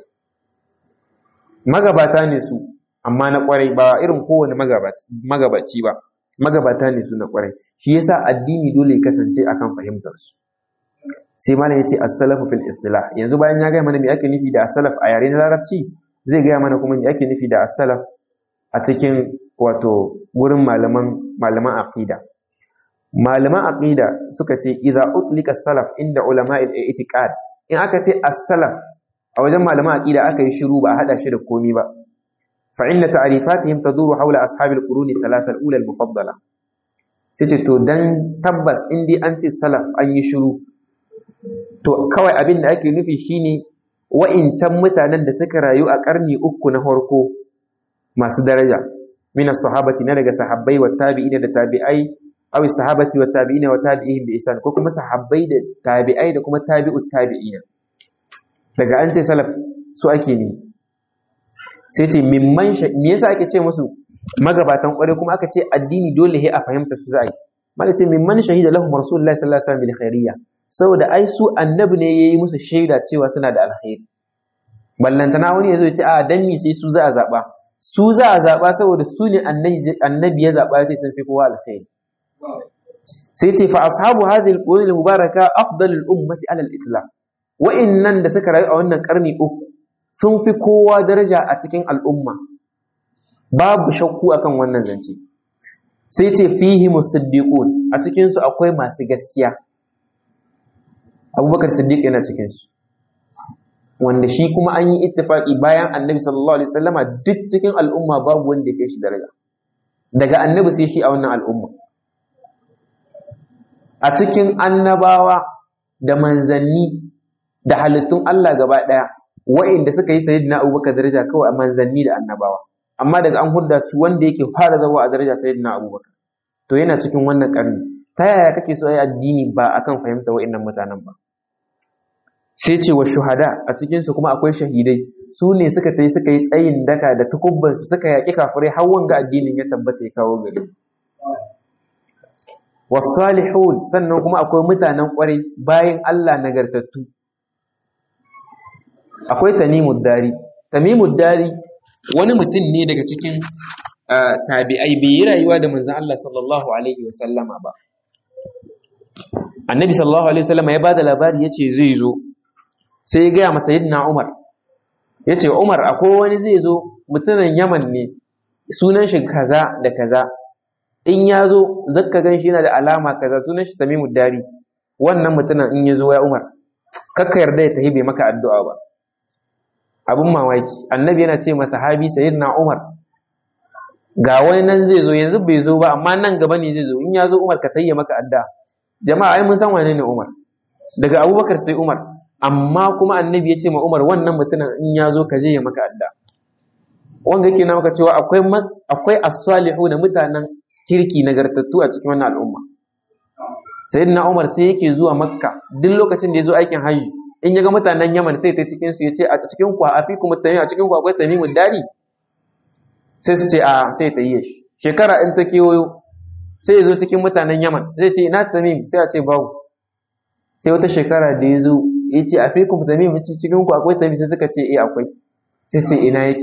magabata ne su amma na kwarai ba irin kowane magabaci ba magabata ne su na kwarai shi yasa addini dole ya kasance akan fahimtar su sai malam yace as-salafu fil istilah yanzu bayan ya gaya mana me ake nufi da as-salaf a yare na larabci zai gaya mana kuma me ake nufi da as-salaf a cikin wato gurin malaman malaman aqida malaman aqida suka ce idza utlika as-salaf inda ulama al-i'tiqad in aka ce as-salaf a wajen malaman aqida aka yi shiru ba a hada shi da komi ba fa inna ta'rifatihim taduru hawla ashabi al-quruni thalatha al-ula al-mufaddala sai ce to dan tabbas in dai an ce salaf an yi shiru to kawai abin da ake nufi shine wa'incan mutanen da suka rayu a karni uku na farko masu daraja min as-sahabati na daga sahabbai wa tabi'ina da tabi'ai aw sahabati wa tabi'ina wa tabi'ihim bi ihsan ko kuma sahabbai da tabi'ai da kuma tabi'ut tabi'ina daga an ce salaf su ake ne sai ce mimman me yasa ake ce musu magabatan kware kuma aka ce addini dole he a fahimta su za a yi mala ce mimman shahida lahum rasulullahi sallallahu alaihi wasallam bil khairiyya saboda ai su annabi ne yayi musu shaida cewa suna da alkhairi ballantana wani yazo ya ce a dan me sai su za a zaba su za a zaba saboda su ne annabi ya zaba sai sun fi kowa alkhairi sai ce fa ashabu hadhihi al-qurun al-mubaraka afdalul ummati ala al-itlaq wa'innan da suka rayu a wannan karni uku sun fi kowa daraja a cikin al'umma babu shakku akan wannan zance sai ce fihi musaddiqun a cikin su akwai masu gaskiya abubakar siddiq yana cikin su wanda shi kuma an yi ittifaki bayan annabi sallallahu alaihi wasallama duk cikin al'umma babu wanda ya kai shi daraja daga annabi sai shi a wannan al'umma a cikin annabawa da manzanni da halittun Allah gaba ɗaya wa'inda suka yi sayyidina abubakar daraja kawai a manzanni da annabawa amma daga an hudda su wanda yake fara zama a daraja sayyidina abubakar to yana cikin wannan karni ta yaya kake so yi addini ba akan fahimta wa'innan mutanen ba sai ce wa shuhada a cikin su kuma akwai shahidai su ne suka tayi suka yi tsayin daka da tukubban su suka yaƙi kafirai har wanga addinin ya tabbata ya kawo gari wasalihun sannan kuma akwai mutanen kwarai bayan Allah nagartattu akwai tamimud dari tamimud dari wani mutum ne daga cikin tabi'ai bai yi rayuwa da manzon Allah sallallahu alaihi wa sallama ba annabi sallallahu alaihi wa sallama ya bada labari yace zai zo sai ya gaya masa yadda Umar yace Umar akwai wani zai zo mutumin Yaman ne sunan shi kaza da kaza in ya zo zakka gan shi yana da alama kaza sunan shi tamimud dari wannan mutumin in ya zo ya Umar kakka yarda ya tahi bai maka addu'a ba abin mamaki annabi yana ce masa sahabi sayyidina Umar ga wani nan zai zo yanzu bai zo ba amma nan gaba ne zai zo in ya zo Umar ka tayya maka adda jama'a ai mun san wane ne Umar daga Abubakar sai Umar amma kuma annabi ya ce ma Umar wannan mutumin in ya zo ka je ya maka adda wanda yake na maka cewa akwai akwai as-salihu na mutanen kirki nagartattu a cikin wannan al'umma sayyidina Umar sai yake zuwa Makka duk lokacin da ya zo aikin hajji in ya ga mutanen Yaman sai ta cikin su ya ce a cikin ku a fi kuma tami a cikin ku akwai tamimun dari sai su ce a sai ta yi shi shekara in ta kewayo sai ya zo cikin mutanen Yaman zai ce ina tamim sai a ce babu sai wata shekara da ya zo ya ce a fi kuma tamim cikin ku akwai tamim sai suka ce eh akwai sai ce ina yake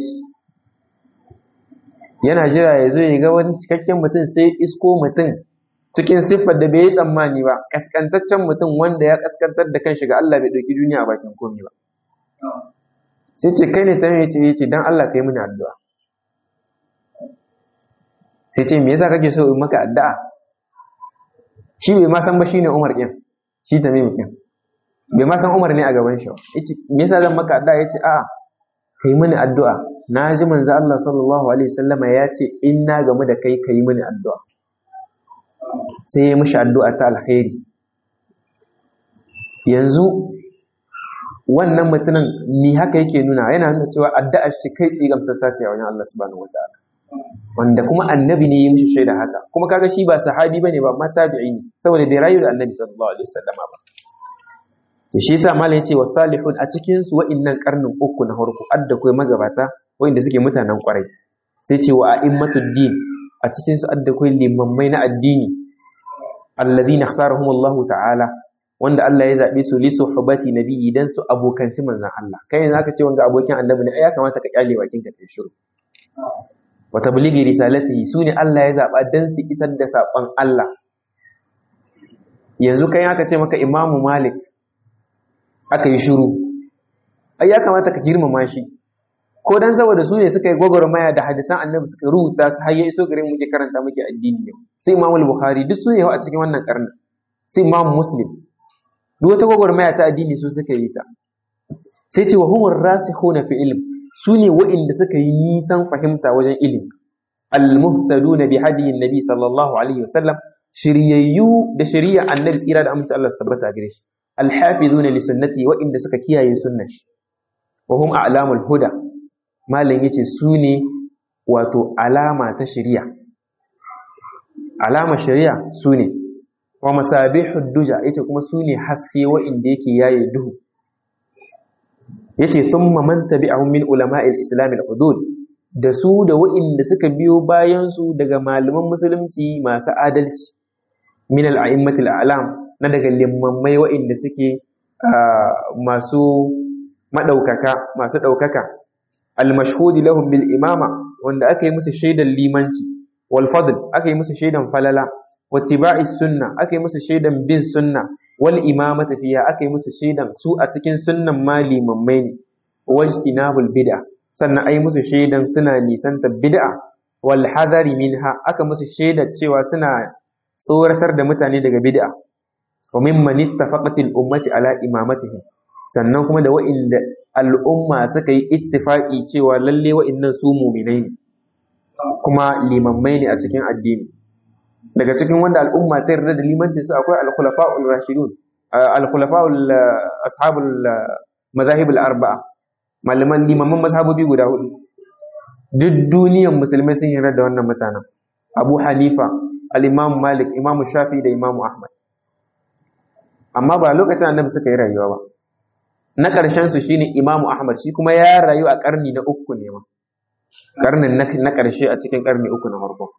yana jira ya zo ya ga wani cikakken mutum sai isko mutum cikin siffar da bai yi tsammani ba kaskantaccen mutum wanda ya kaskantar da kanshi ga Allah bai ɗauki duniya a bakin komi ba sai ce kai ne ta mai ce yace dan Allah kai mini addu'a sai ce me yasa kake so in maka addu'a shi bai ma san ba shine Umar din shi ta mai mutum bai ma san Umar ne a gaban shi yace me yasa zan maka addu'a yace a'a kai mini addu'a na ji manzo Allah sallallahu alaihi wasallama ya ce in na gamu da kai kai mini addu'a sai ya mishi addu'a ta alkhairi yanzu wannan mutumin ni haka yake nuna yana nuna cewa addu'ar shi kai tsaye gamsassa ce a wajen Allah subhanahu wataala wanda kuma annabi ne ya mishi shaida haka kuma kaga shi ba sahabi bane ba amma tabi'i ne saboda bai rayu da annabi sallallahu alaihi wasallama ba to shi yasa malam yace wasalihun a cikin su wa'innan karnin uku na farko adda kai magabata wa'inda suke mutanen kwarai sai ce wa a'immatud din a cikin su adda kai limammai na addini alladhina ikhtarahum Allah ta'ala wanda Allah ya zabe su li suhbati nabiyyi dan su abokanci manzon Allah kai ne zaka ce wanga abokin annabi ne ai ya kamata ka kyale bakin ka kai shiru wa tablighi risalatihi sune Allah ya zaba dan su isar da sakon Allah yanzu kai aka ce maka Imam Malik aka yi shiru ai ya kamata ka girmama shi ko dan saboda su ne suka yi gwagwarmaya da hadisan annabi suka rubuta su har ya iso gare muke karanta muke addini yau sai Imam Bukhari duk su ne a cikin wannan karni sai Imam Muslim duk wata gwagwarmaya ta addini su suka yi ta sai ce wa humur rasikhuna fi ilm su ne wa'inda suka yi nisan fahimta wajen ilimi al-muhtaduna bi hadiyin nabi sallallahu alaihi wasallam shiryayyu da shari'a annabi tsira da amince Allah su tabbata gare shi al-hafizuna li sunnati wa'inda suka kiyaye sunnar shi wa hum a'lamul huda malam yace su ne wato alama ta shari'a alama shari'a su ne wa masabihud duja yace kuma su ne haske wa'inda yake yaye duhu yace thumma man tabi'ahum min ulama'il islam al-hudud da su da wa'inda suka biyo bayan su daga malaman musulunci masu adalci min al-a'immat al-a'lam na daga limammai wa'inda suke masu madaukaka masu daukaka al-mashhud lahum bil imama wanda aka yi musu shaidan limanci wal fadl aka yi musu shaidan falala wattiba'i sunna aka yi musu shaidan bin sunna wal imamata fiya aka yi musu shaidan su a cikin sunnan ma limammai ne wajtinabul bid'a sannan ai musu shaidan suna nisanta bid'a wal hadari minha aka musu shaidar cewa suna tsoratar da mutane daga bid'a wa mimman ittafaqat al ummati ala imamatihim sannan kuma da wa'inda al'umma suka yi ittifaqi cewa lalle wa'innan su mu'minai ne kuma limammai ne a cikin addini daga cikin wanda al'umma ta yarda da limancin su akwai al-khulafa'ul rashidun al-khulafa'ul ashabul mazahib al-arba'a malaman limaman mazhabobi guda hudu duk duniyar musulmai sun yarda da wannan mutanen Abu Hanifa al-Imam Malik Imam Shafi da Imam Ahmad amma ba lokacin annabi suka yi rayuwa ba na ƙarshen su shine Imam Ahmad shi kuma ya rayu a ƙarni na uku ne ma ƙarnin na ƙarshe a cikin ƙarni uku na farko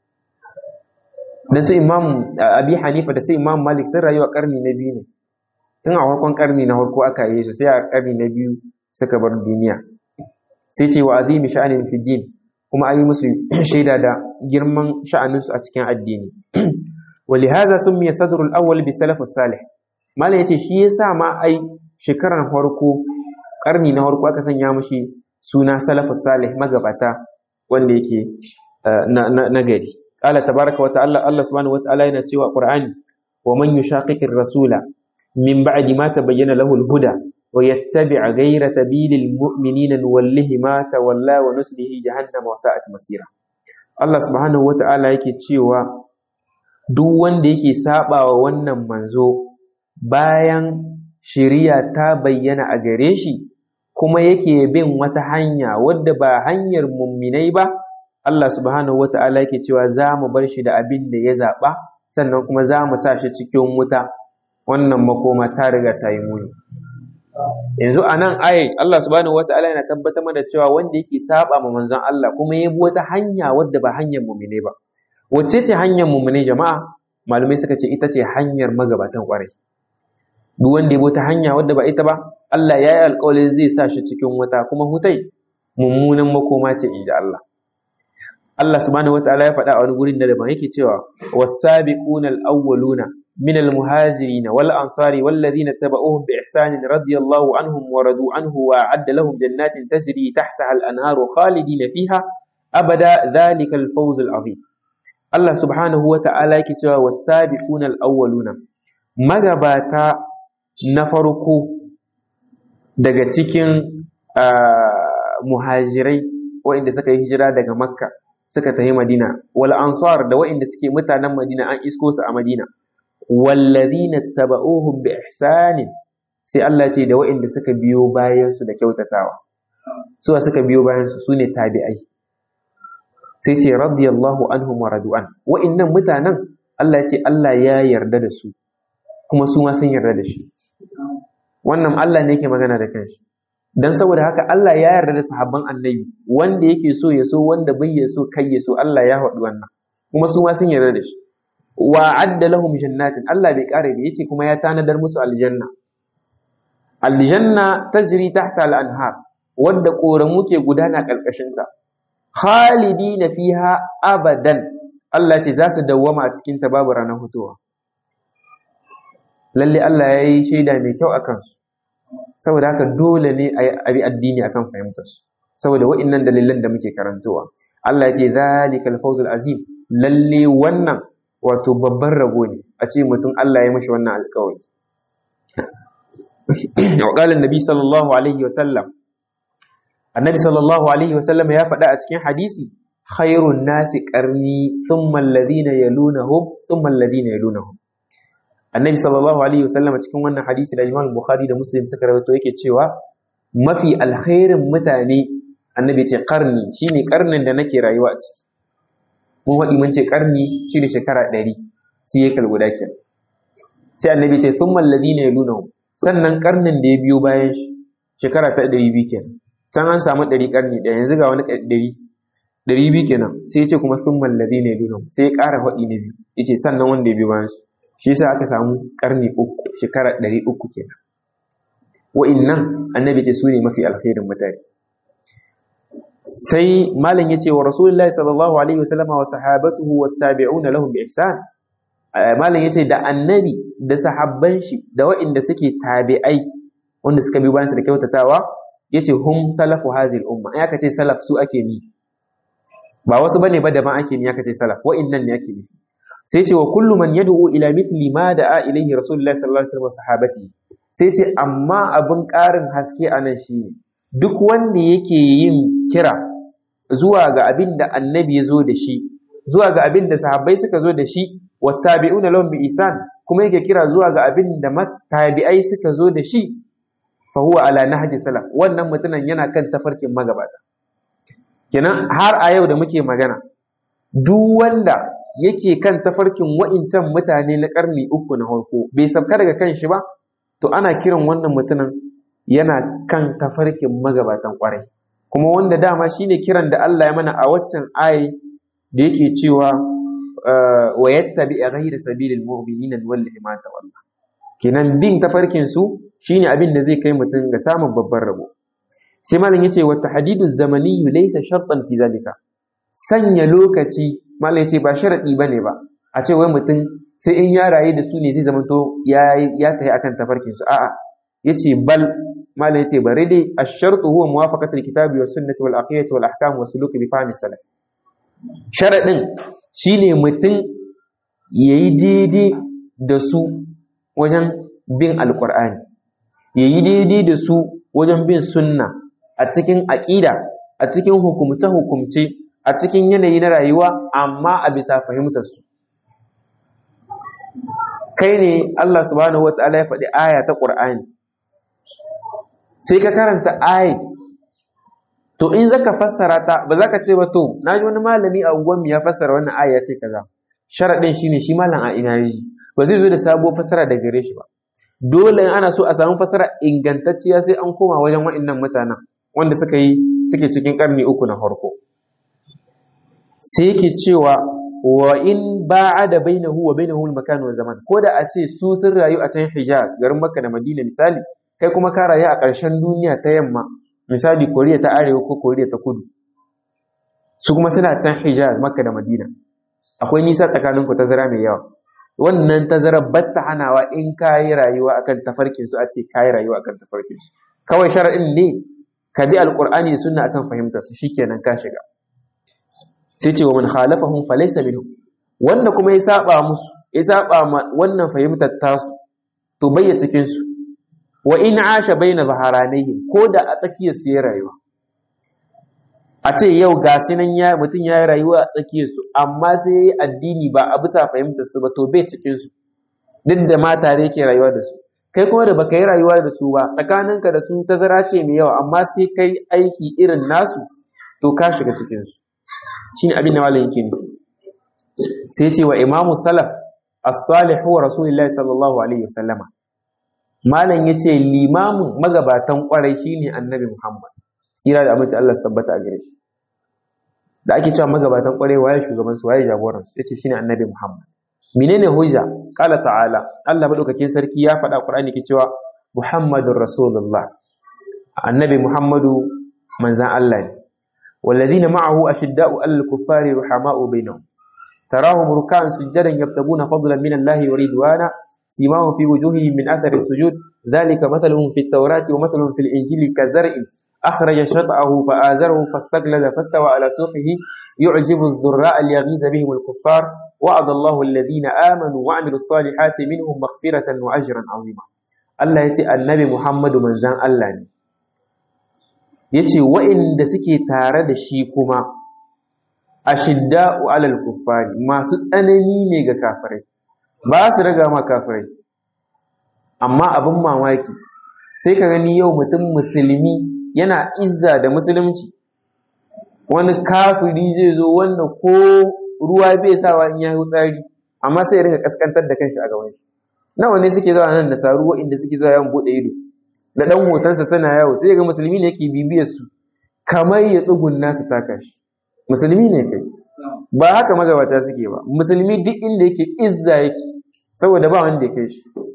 da su imam abi hanifa da su imam malik sun rayu a karni na biyu ne tun a farkon karni na farko aka yi su sai a karni na biyu suka bar duniya sai ce wa azimi sha'anin fi din kuma an yi musu shaida da girman sha'anin su a cikin addini ولهذا سمي صدر الأول بسلف الصالح ما yace shi yasa ma ai shekarar farko karni na farko aka sanya mashi suna salafus salih magabata wanda yake na gari قال تبارك وتعالى الله سبحانه وتعالى yana cewa Qur'ani wa man yushaqiqir rasula min ba'di ma tabayyana lahu al-huda wa yattabi' ghayra sabilil mu'minina nuwallihi ma tawalla wa nuslihi jahannama wa sa'at masira Allah subhanahu wa ta'ala yake cewa duk wanda yake sabawa wannan manzo bayan shari'a ta bayyana a gare shi kuma yake bin wata hanya wadda ba hanyar mumminai ba Allah subhanahu wata'ala yake cewa za mu bar shi da abin da ya zaɓa sannan kuma za mu sa shi cikin wuta wannan makoma ta riga ta yi muni yanzu a nan ayi Allah subhanahu wata'ala yana tabbatar mana cewa wanda yake saba ma manzon Allah kuma ya bi wata hanya wadda ba hanyar mumine ba wacce ce hanyar mumine jama'a malamai suka ce ita ce hanyar magabatan kwarai duk wanda ya bi wata hanya wadda ba ita ba Allah ya yi alƙawarin zai sa shi cikin wuta kuma hutai mummunan makoma ce inji Allah Allah subhanahu wataala ya faɗa a wani gurin da daban yake cewa was-sabiquna al-awwaluna min al-muhajirin wal ansari wal ladina tabauhum bi ihsanin radiyallahu anhum wa radu anhu wa a'adda lahum jannatin tajri tahtaha al-anharu khalidina fiha abada dhalika al-fawz al-azim Allah subhanahu wataala yake cewa was-sabiquna al-awwaluna magabata na farko daga cikin muhajirai waɗanda suka yi hijira daga makka suka tafi Madina wal ansar da waɗanda suke mutanen Madina an isko su a Madina wallazina taba'uhum bi ihsanin sai Allah ce da waɗanda suka biyo bayan su da kyautatawa su suka biyo bayan su sune tabi'ai sai ce radiyallahu anhum wa radu'an waɗannan mutanen Allah ce Allah ya yarda da su kuma su ma sun yarda da shi wannan Allah ne yake magana da kanshi dan saboda haka Allah ya yarda da sahabban annabi wanda yake so ya so wanda bai ya so kai ya so Allah ya faɗi wannan kuma su ma sun yarda da shi wa adda lahum jannatin Allah bai kare da yace kuma ya tanadar musu aljanna aljanna tajri tahta al-anhar wadda koramu ke gudana karkashin ta khalidina fiha abadan Allah ce za su dawwama a cikin ta babu ranar hutuwa lalle Allah ya yi shaida mai kyau a kansu saboda haka dole ne a bi addini akan fahimtar su saboda wa'innan dalilan da muke karantowa Allah ya ce zalikal fawzul azim lalle wannan wato babban rabo ne a ce mutum Allah ya mashi wannan alƙawari wa qala annabi sallallahu alaihi wa sallam annabi sallallahu alaihi wa sallam ya faɗa a cikin hadisi khairun nasi qarni thumma alladhina yalunahum thumma alladhina yalunahum annabi sallallahu alaihi wa sallam cikin wannan hadisi da Imam Bukhari da Muslim suka rawaito yake cewa mafi alkhairin mutane annabi ce karni shine karnin da nake rayuwa a ciki mun waɗi mun ce karni shine shekara ɗari sai ya kalguda ke sai annabi ce sun mallazi ne luna sannan karnin da ya biyo bayan shi shekara ta ɗari biyu kenan can an samu ɗari karni ɗaya yanzu ga wani ɗari ɗari biyu kenan sai ya ce kuma sun mallazi ne luna sai ya ƙara waɗi na biyu ya ce sannan wanda ya biyo bayan shi shi yasa aka samu karni uku shekara ɗari uku kenan wa'innan annabi ce su ne mafi alkhairin mutane sai malam yace wa rasulullahi sallallahu alaihi wasallama wa sahabatuhu wa tabi'una lahum bi ihsan malam yace da annabi da sahabban shi da waɗanda suke tabi'ai wanda suka bi bayan su da kyautatawa yace hum salafu hazil umma ai aka ce salaf su ake ni ba wasu bane ba daban ake ni aka ce salaf wa'innan ne ake nufi sai ce wa kullu man yad'u ila mithli ma da'a ilayhi rasulullahi sallallahu alaihi wasallam wa sahabati sai ce amma abun ƙarin haske anan shine duk wanda yake yin kira zuwa ga abin da annabi ya zo da shi zuwa ga abin da sahabbai suka zo da shi wa tabi'una lahum bi isan kuma yake kira zuwa ga abin da tabi'ai suka zo da shi fa huwa ala nahji salaf wannan mutumin yana kan tafarkin magabata kenan har a yau da muke magana duk wanda yake kan tafarkin wa'incan mutane na karni uku na farko bai sabka daga kan shi ba to ana kiran wannan mutumin yana kan tafarkin magabatan kwarai kuma wanda dama shine kiran da Allah ya mana a waccan ayi da yake cewa wa yattabi ghayra sabilil mu'minina wallahi ma tawalla kenan bin tafarkin su shine abin da zai kai mutum ga samun babban rabo sai malam yace wa tahdidu zamani laysa shartan fi zalika sanya lokaci malam yace ba sharadi bane ba a ce wai mutum sai in ya rayu da su ne zai zamanto ya ya tafi akan tafarkin su a'a yace bal malam yace bari dai ash-shartu huwa muwafaqatu al-kitabi was sunnati wal aqidati wal ahkam was suluk bi fahmi salaf sharadin shine mutum yayi daidai da su wajen bin alqur'ani yayi daidai da su wajen bin sunna a cikin aqida a cikin hukumce hukumce a cikin yanayi na rayuwa amma a bisa fahimtar su kai ne Allah subhanahu wataala ya faɗi aya ta Qur'ani sai ka karanta ayi to in zaka fassara ta ba za ka ce ba to na ji wani malami a unguwan ya fassara wannan aya ya ce kaza sharadin shine shi malam a ina yi ba zai zo da sabuwar fassara da gare shi ba dole in ana so a samu fassara ingantacciya sai an koma wajen wa'annan mutanen wanda suka yi suke cikin karni uku na farko sai yake cewa wa in ba'ada bainahu wa bainahu al-makan wa zaman ko da a ce su sun rayu a can Hijaz garin Makka da Madina misali kai kuma ka rayu a ƙarshen duniya ta yamma misali koriya ta arewa ko koriya ta kudu su kuma suna can hijaz makka da madina akwai nisa tsakanin ku tazara mai yawa wannan tazara batta hanawa in ka yi rayuwa akan tafarkin su a ce ka yi rayuwa akan tafarkin su kawai shar'in ne ka bi alqur'ani da sunna akan fahimtar su shikenan ka shiga sai ce wa man khalafahum falaysa minhum wanda kuma ya saba musu ya saba wannan fahimtar tasu to bayya cikin su wa in asha baina zaharanihim ko da a tsakiyar su ya rayuwa a ce yau ga nan ya mutum ya yi rayuwa a tsakiyar su amma sai ya yi addini ba a bisa fahimtar su ba to bai cikin su duk da ma tare yake rayuwa da su kai kuma da baka yi rayuwa da su ba tsakaninka da su tazara ce mai yawa amma sai kai aiki irin nasu to ka shiga cikin su shine abin da malam yake nufi sai ce wa imamu salaf as-salih wa rasulullahi sallallahu alaihi wasallama malam ya ce limamin magabatan kwarai shine annabi muhammad tsira da aminci allah su tabbata a gare shi da ake cewa magabatan kwarai waye shugaban su waye jagoran su yace shine annabi muhammad menene hujja qala ta'ala allah madaukakin sarki ya faɗa qur'ani ke cewa muhammadur rasulullah annabi muhammadu manzan allah ne والذين معه أشداء على الكفار رحماء بينهم تراهم ركعا سجدا يبتغون فضلا من الله ورضوانا سيماهم في وجوههم من أثر السجود ذلك مثلهم في التوراة ومثلهم في الإنجيل كزرع أخرج شطأه فآزره فاستغلظ فاستوى على سوقه يعجب الذراء ليغيظ بهم الكفار وعد الله الذين آمنوا وعملوا الصالحات منهم مغفرة وأجرا عظيما الله يتي النبي محمد من زان الله yace wa'inda suke tare da shi kuma ashidda'u alal kuffari masu tsanani ne ga kafirai ba su raga ma kafirai amma abin mamaki sai ka gani yau mutum musulmi yana izza da musulunci wani kafiri zai zo wanda ko ruwa bai sawa in ya yi tsari amma sai ya rinka kaskantar da kanshi a gaban shi nawa ne suke zuwa nan da saru inda suke zuwa yawan bude ido da dan hotonsa suna yawo sai ga musulmi ne yake bibiyar su kamar ya tsugunna su taka shi musulmi ne kai ba haka magabata suke ba musulmi duk inda yake izza yake saboda ba wanda ya kai shi ko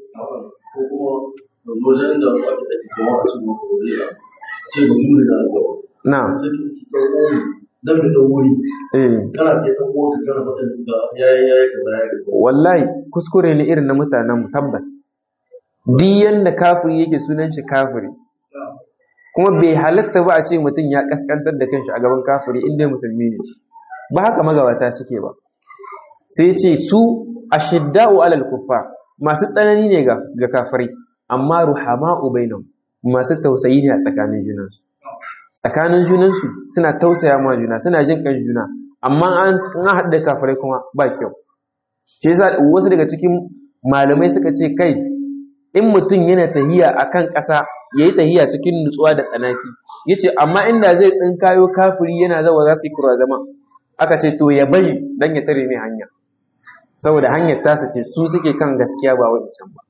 kuma wajen da aka tafi kuma a cikin makon ce mutum ne da aka na sai ka ci ɗan wuri dan da ɗan wuri eh kana kai ɗan uwanka kana mata da yayi yayi kaza yayi kaza wallahi kuskure ne irin na mutanen mu tabbas duk yanda kafiri yake sunan shi kafiri kuma bai halatta ba a ce mutum ya kaskantar da kanshi a gaban kafiri inda musulmi ne ba haka magabata suke ba sai ce su ashidda'u alal kuffar masu tsanani ne ga ga kafirai amma ruhama'u bainahum masu tausayi ne a tsakanin junansu tsakanin junansu suna tausaya ma juna suna jin kan juna amma an an haɗu da kafirai kuma ba kyau shi yasa wasu daga cikin malamai suka ce kai in mutum yana tahiya akan ƙasa yayi tahiya cikin nutsuwa da tsanaki yace amma inda zai tsinkayo kafiri yana zawa za su yi kura zama aka ce to ya bari dan ya tare mai hanya saboda hanyar tasa ce su suke kan gaskiya ba wancan ba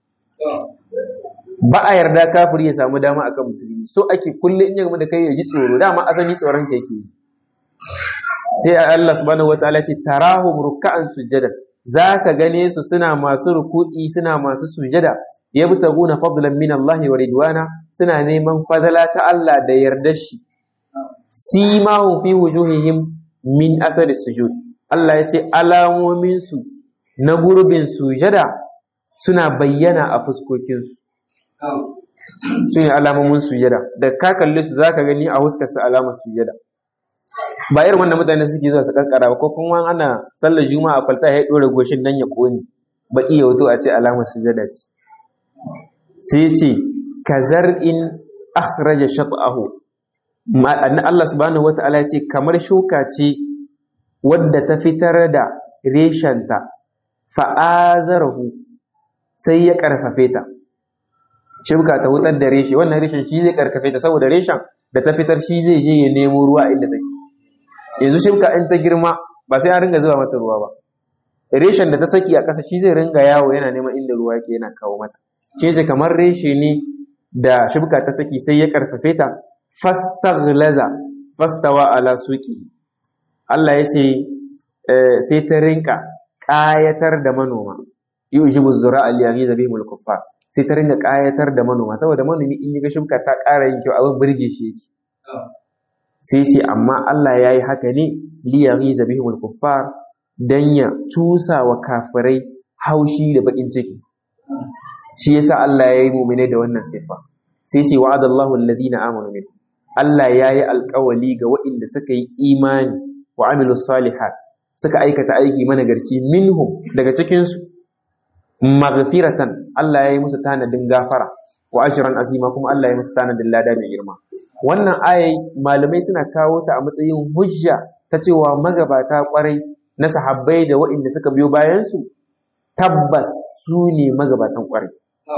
ba a yarda kafiri ya samu dama akan musulmi so ake kulle in ya gama da kai ya ji tsoro dama asali tsoron ka yake yi sai Allah subhanahu wataala ce tarahum ruk'an sujada zaka gane su suna masu ruku'i suna masu sujada yabtaguna fadlan min Allah wa ridwana suna neman fadala ta Allah da yardar shi simahu fi wujuhihim min asari sujud Allah ya ce alamomin su na gurbin sujada suna bayyana a fuskokinsu su ne alamomin sujada da ka kalle su za ka gani a huskarsa alamar sujada ba irin wanda mutane suke zuwa su kankara ba ko kuma ana sallar juma'a kwalta ya ɗora goshin nan ya ƙone baki ya wuto a ce alamar sujada ce sai ce kazar in akhraja shat'ahu ma'ana Allah subhanahu wata'ala ya ce kamar shuka ce wadda ta fitar da reshenta fa'azarahu sai ya karfafe ta shibka ta wutar da reshe wannan reshen shi zai karkafe ta saboda reshen da ta fitar shi zai je ya nemo ruwa inda take yanzu shibka in ta girma ba sai an ringa zuba mata ruwa ba reshen da ta saki a ƙasa shi zai ringa yawo yana neman inda ruwa yake yana kawo mata shi ce kamar reshe ne da shibka ta saki sai ya karfafe ta fastaghlaza fastawa ala suqi Allah ya ce sai ta rinka ƙayatar da manoma yujibu zura'a liyaghiza bihimul kuffar sai ta ringa ƙayatar da manoma saboda manomi in ga shuka ta ƙara yin kyau abin burge shi yake sai ce amma Allah ya yi haka ne liyari zabihul kuffar dan ya cusa wa kafirai haushi da bakin ciki shi yasa Allah ya yi mu'mine da wannan sifa sai ce wa'adallahu alladhina amanu min Allah ya yi alƙawali ga waɗanda suka yi imani wa amilus salihat suka aikata aiki managarci minhum daga cikinsu maghfiratan Allah ya yi musu tanadin gafara wa ajran azima kuma Allah ya musu tanadin lada mai girma wannan ayai malamai suna kawo ta a matsayin hujja ta cewa magabata kwarai na sahabbai da waɗanda suka biyo bayan su tabbas su ne magabatan kwarai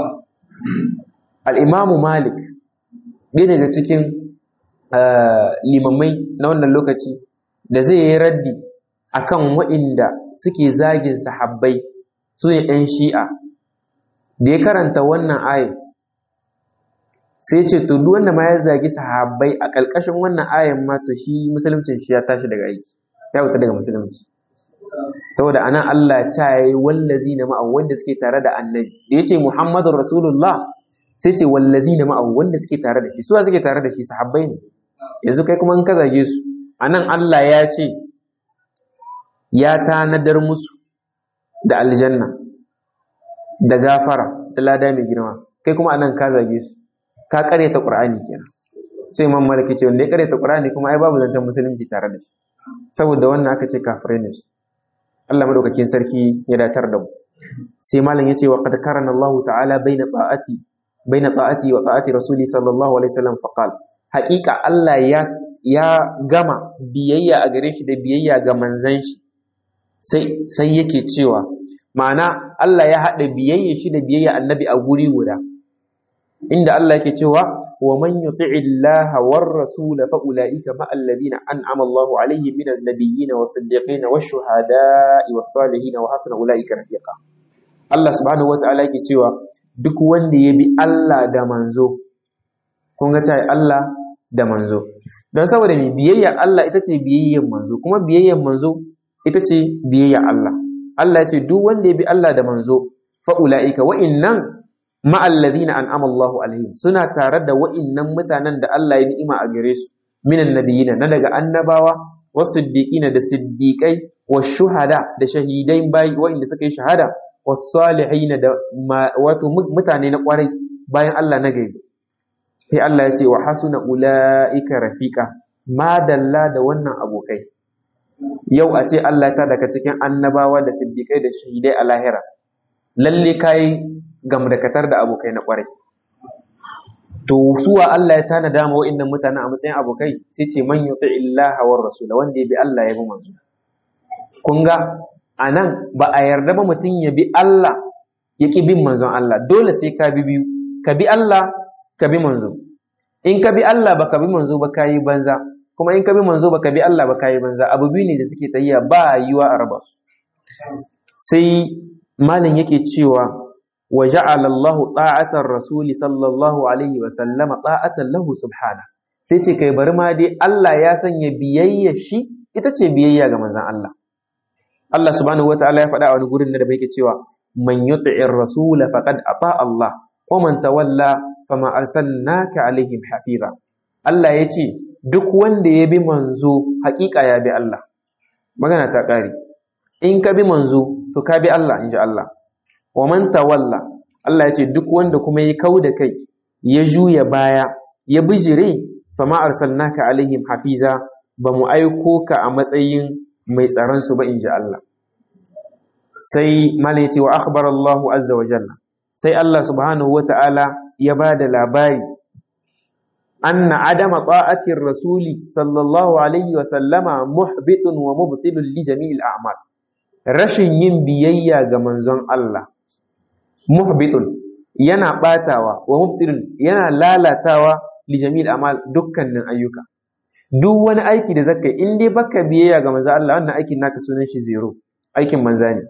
al-imamu malik ɗaya daga cikin limamai na wannan lokaci da zai yi raddi akan waɗanda suke zagin sahabbai su ne ‘yan shi'a da ya karanta wannan ayin sai ce to duk wanda ma ya zagi sahabbai a ƙarƙashin wannan ayin ma to shi musuluncin shi ya tashi daga aiki ya wuta daga musulunci saboda anan Allah ta yi wallazi na ma'au wanda suke tare da annabi da ya ce Muhammadu Rasulullah sai ce wallazi na ma'au wanda suke tare da shi suwa suke tare da shi sahabbai ne yanzu kai kuma in ka zage su anan Allah ya ce ya tanadar musu da aljanna da gafara da lada mai girma kai kuma anan ka zage su ka karyata qur'ani kenan sai imam maliki ce wanda ya karyata qur'ani kuma ai babu zancen musulunci tare da shi saboda wannan aka ce kafirai ne Allah madaukakin sarki ya datar da mu sai malam yace wa qad karana Allah ta'ala baina ta'ati baina ta'ati wa ta'ati rasuli sallallahu alaihi wasallam faqal haqiqa Allah ya ya gama biyayya a gare shi da biyayya ga manzon shi sai sai yake cewa ma'ana Allah ya haɗa biyayya shi da biyayya annabi a guri guda inda Allah yake cewa wa man yuti'i Allah war rasul fa ulaika ma alladhina an'ama Allahu alaihim min an-nabiyyin was siddiqin wash shuhada'i was salihin wa hasuna ulaika rafiqa Allah subhanahu wata'ala yake cewa duk wanda ya bi Allah da manzo kun ga tai Allah da manzo dan saboda me biyayya Allah ita ce biyayyan manzo kuma biyayyan manzo ita ce biyayya Allah Allah ya ce duk wanda ya bi Allah da manzo fa ulaika wa innan ma'alladhina an'ama Allahu alaihim suna tare da wa'innan mutanen da Allah ya ni'ima a gare su minan nabiyina na daga annabawa wasiddiqina da siddiqai shuhada da shahidai bai wa'inda suka yi shahada wasalihina da wato mutane na kwarai bayan Allah na gari sai Allah ya ce wa hasuna ulaika rafiqa madalla da wannan abokai yau a ce Allah ta daga cikin annabawa da siddiqai da shahidai a lahira lalle kai gamdakatar da abokai na kwarai to suwa Allah ya tana dama wa'annan mutanen a matsayin abokai sai ce man yuti illaha war rasula wanda ya bi Allah ya bi manzo kun ga anan ba a yarda ba mutum ya bi Allah ya ki bin manzon Allah dole sai ka bi biyu ka bi Allah ka bi manzo in ka bi Allah ba ka bi manzo ba ka yi banza kuma in ka bi manzo ba ka bi Allah ba ka yi banza abu biyu ne da suke tayyiya ba yiwa a raba su sai malin yake cewa وجعل الله طاعة الرسول صلى الله عليه وسلم طاعة له سبحانه sai ce kai bari ma dai Allah ya sanya biyayya shi ita ce biyayya ga manzon Allah Allah subhanahu wataala ya faɗa a wani gurin da yake cewa man yuti'ir rasul faqad ata Allah wa man tawalla fama arsalnaka alaihim hafiza Allah ya ce duk wanda ya bi manzo haƙiƙa ya bi Allah magana ta ƙare in ka bi manzo to ka bi Allah insha Allah wa man tawalla Allah ya ce duk wanda kuma ya kau da kai ya juya baya ya bijire fama arsalnaka alaihim hafiza ba mu aiko ka a matsayin mai tsaron su ba in ji Allah sai mala ya ce wa akhbara Allah azza wa jalla sai Allah subhanahu wa ta'ala ya ba da labari anna adama ta'atir rasuli sallallahu alaihi wa sallama muhbitun wa mubtilun li jami'il a'mal rashin yin biyayya ga manzon Allah muhbitun yana batawa wa mubtilun yana lalatawa li jami'il amal dukkanin ayyuka duk wani aiki da zaka in dai baka biyayya ga manzo Allah wannan aikin naka sunan shi zero aikin manza ne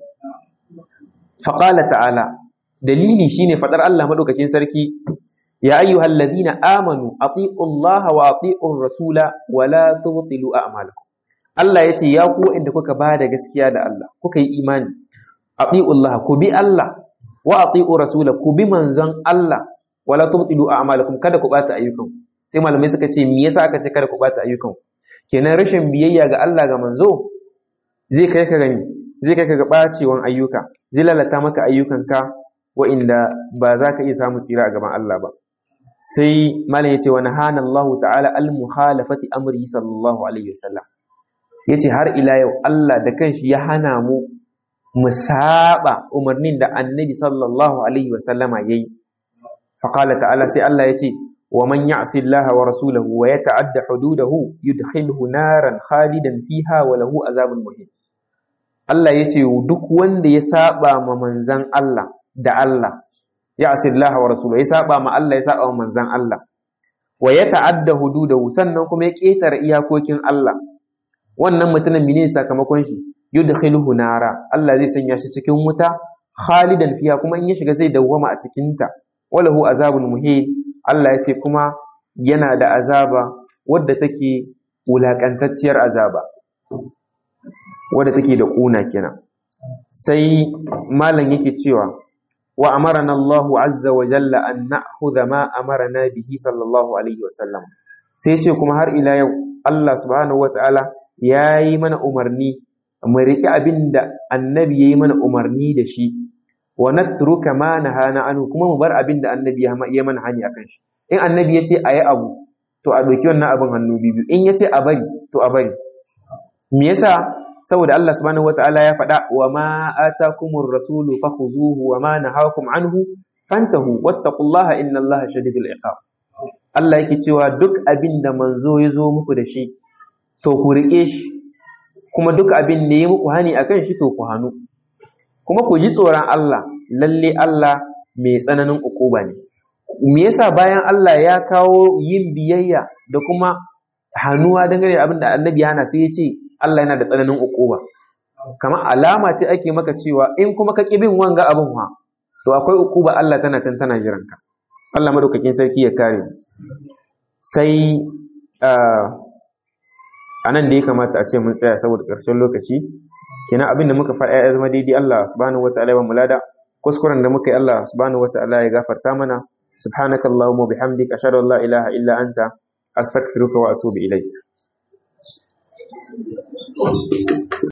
fa qala ta'ala dalili shine fadar Allah madaukakin sarki ya ayyuhal ladina amanu ati'u Allah wa ati'u rasula wa la tubtilu a'malakum Allah yace ya ku inda kuka bada gaskiya da Allah kuka yi imani ati'u Allah ku bi Allah wa ati'u rasula ku bi manzon Allah wala tubtilu a'malakum kada ku bata ayyukan sai malamai suka ce me yasa aka ce kada ku bata ayyukan kenan rashin biyayya ga Allah ga manzo zai kai ka gani zai kai ka ga bacewan ayyuka zai lalata maka ayyukanka wa'inda ba za ka iya samu tsira a gaban Allah ba sai malam yace wa nahana Allah ta'ala al muhalafati amri sallallahu alaihi wasallam yace har ila yau Allah da kanshi ya hana mu mu saba umarnin da annabi sallallahu alaihi wa sallama yayi faqala ta'ala sai Allah ya ce wa man ya'si Allah wa rasulahu wa yata'adda hududahu yudkhilhu naran khalidan fiha wa lahu azabun muhin Allah ya ce duk wanda ya saba ma manzan Allah da Allah ya'si Allah wa rasulahu ya saba ma Allah ya saba ma manzan Allah wa yata'adda hududahu sannan kuma ya ketare iyakokin Allah wannan mutumin menene sakamakon shi yudkhiluhu nara Allah zai sanya shi cikin wuta khalidan fiha kuma in ya shiga zai dawwama a cikin ta walahu azabun muhin Allah ya ce kuma yana da azaba wadda take wulakantacciyar azaba wadda take da kuna kenan sai malam yake cewa wa amarana Allahu azza wa jalla an na'khudha ma amarana bihi sallallahu alaihi wa sallam sai ce kuma har ila yau Allah subhanahu wata'ala ya yi mana umarni mu riƙe abin da annabi ya yi mana umarni da shi wa natruka ma nahana anhu kuma mu bar abin da annabi ya mana hani akan shi in annabi ya ce a yi abu to a ɗauki wannan abin hannu biyu in ya ce a bari to a bari me yasa saboda Allah subhanahu wata'ala ya faɗa wa ma atakumur rasulu fakhuzuhu wa ma nahakum anhu fantahu wattaqullaha innallaha shadidul iqab Allah yake cewa duk abin da manzo ya zo muku da shi to ku riƙe shi kuma duk abin da ya muku hani akan shi to ku hannu kuma ku ji tsoron Allah lalle Allah mai tsananin ukuba ne me yasa bayan Allah ya kawo yin biyayya da kuma hannuwa dangane da abin da annabi hana sai ya ce Allah yana da tsananin ukuba kamar alama ce ake maka cewa in kuma ka ƙi bin wanga abin wa to akwai ukuba Allah tana can tana jiranka Allah madaukakin sarki ya kare sai a nan da ya kamata a ce mun tsaya saboda ƙarshen lokaci kina abin da muka faɗa ya zama daidai Allah subhanahu wataala ya mulada kuskuren da muka yi Allah subhanahu wataala ya gafarta mana subhanakallahumma bihamdika ashhadu an la ilaha illa anta astaghfiruka wa atubu ilaik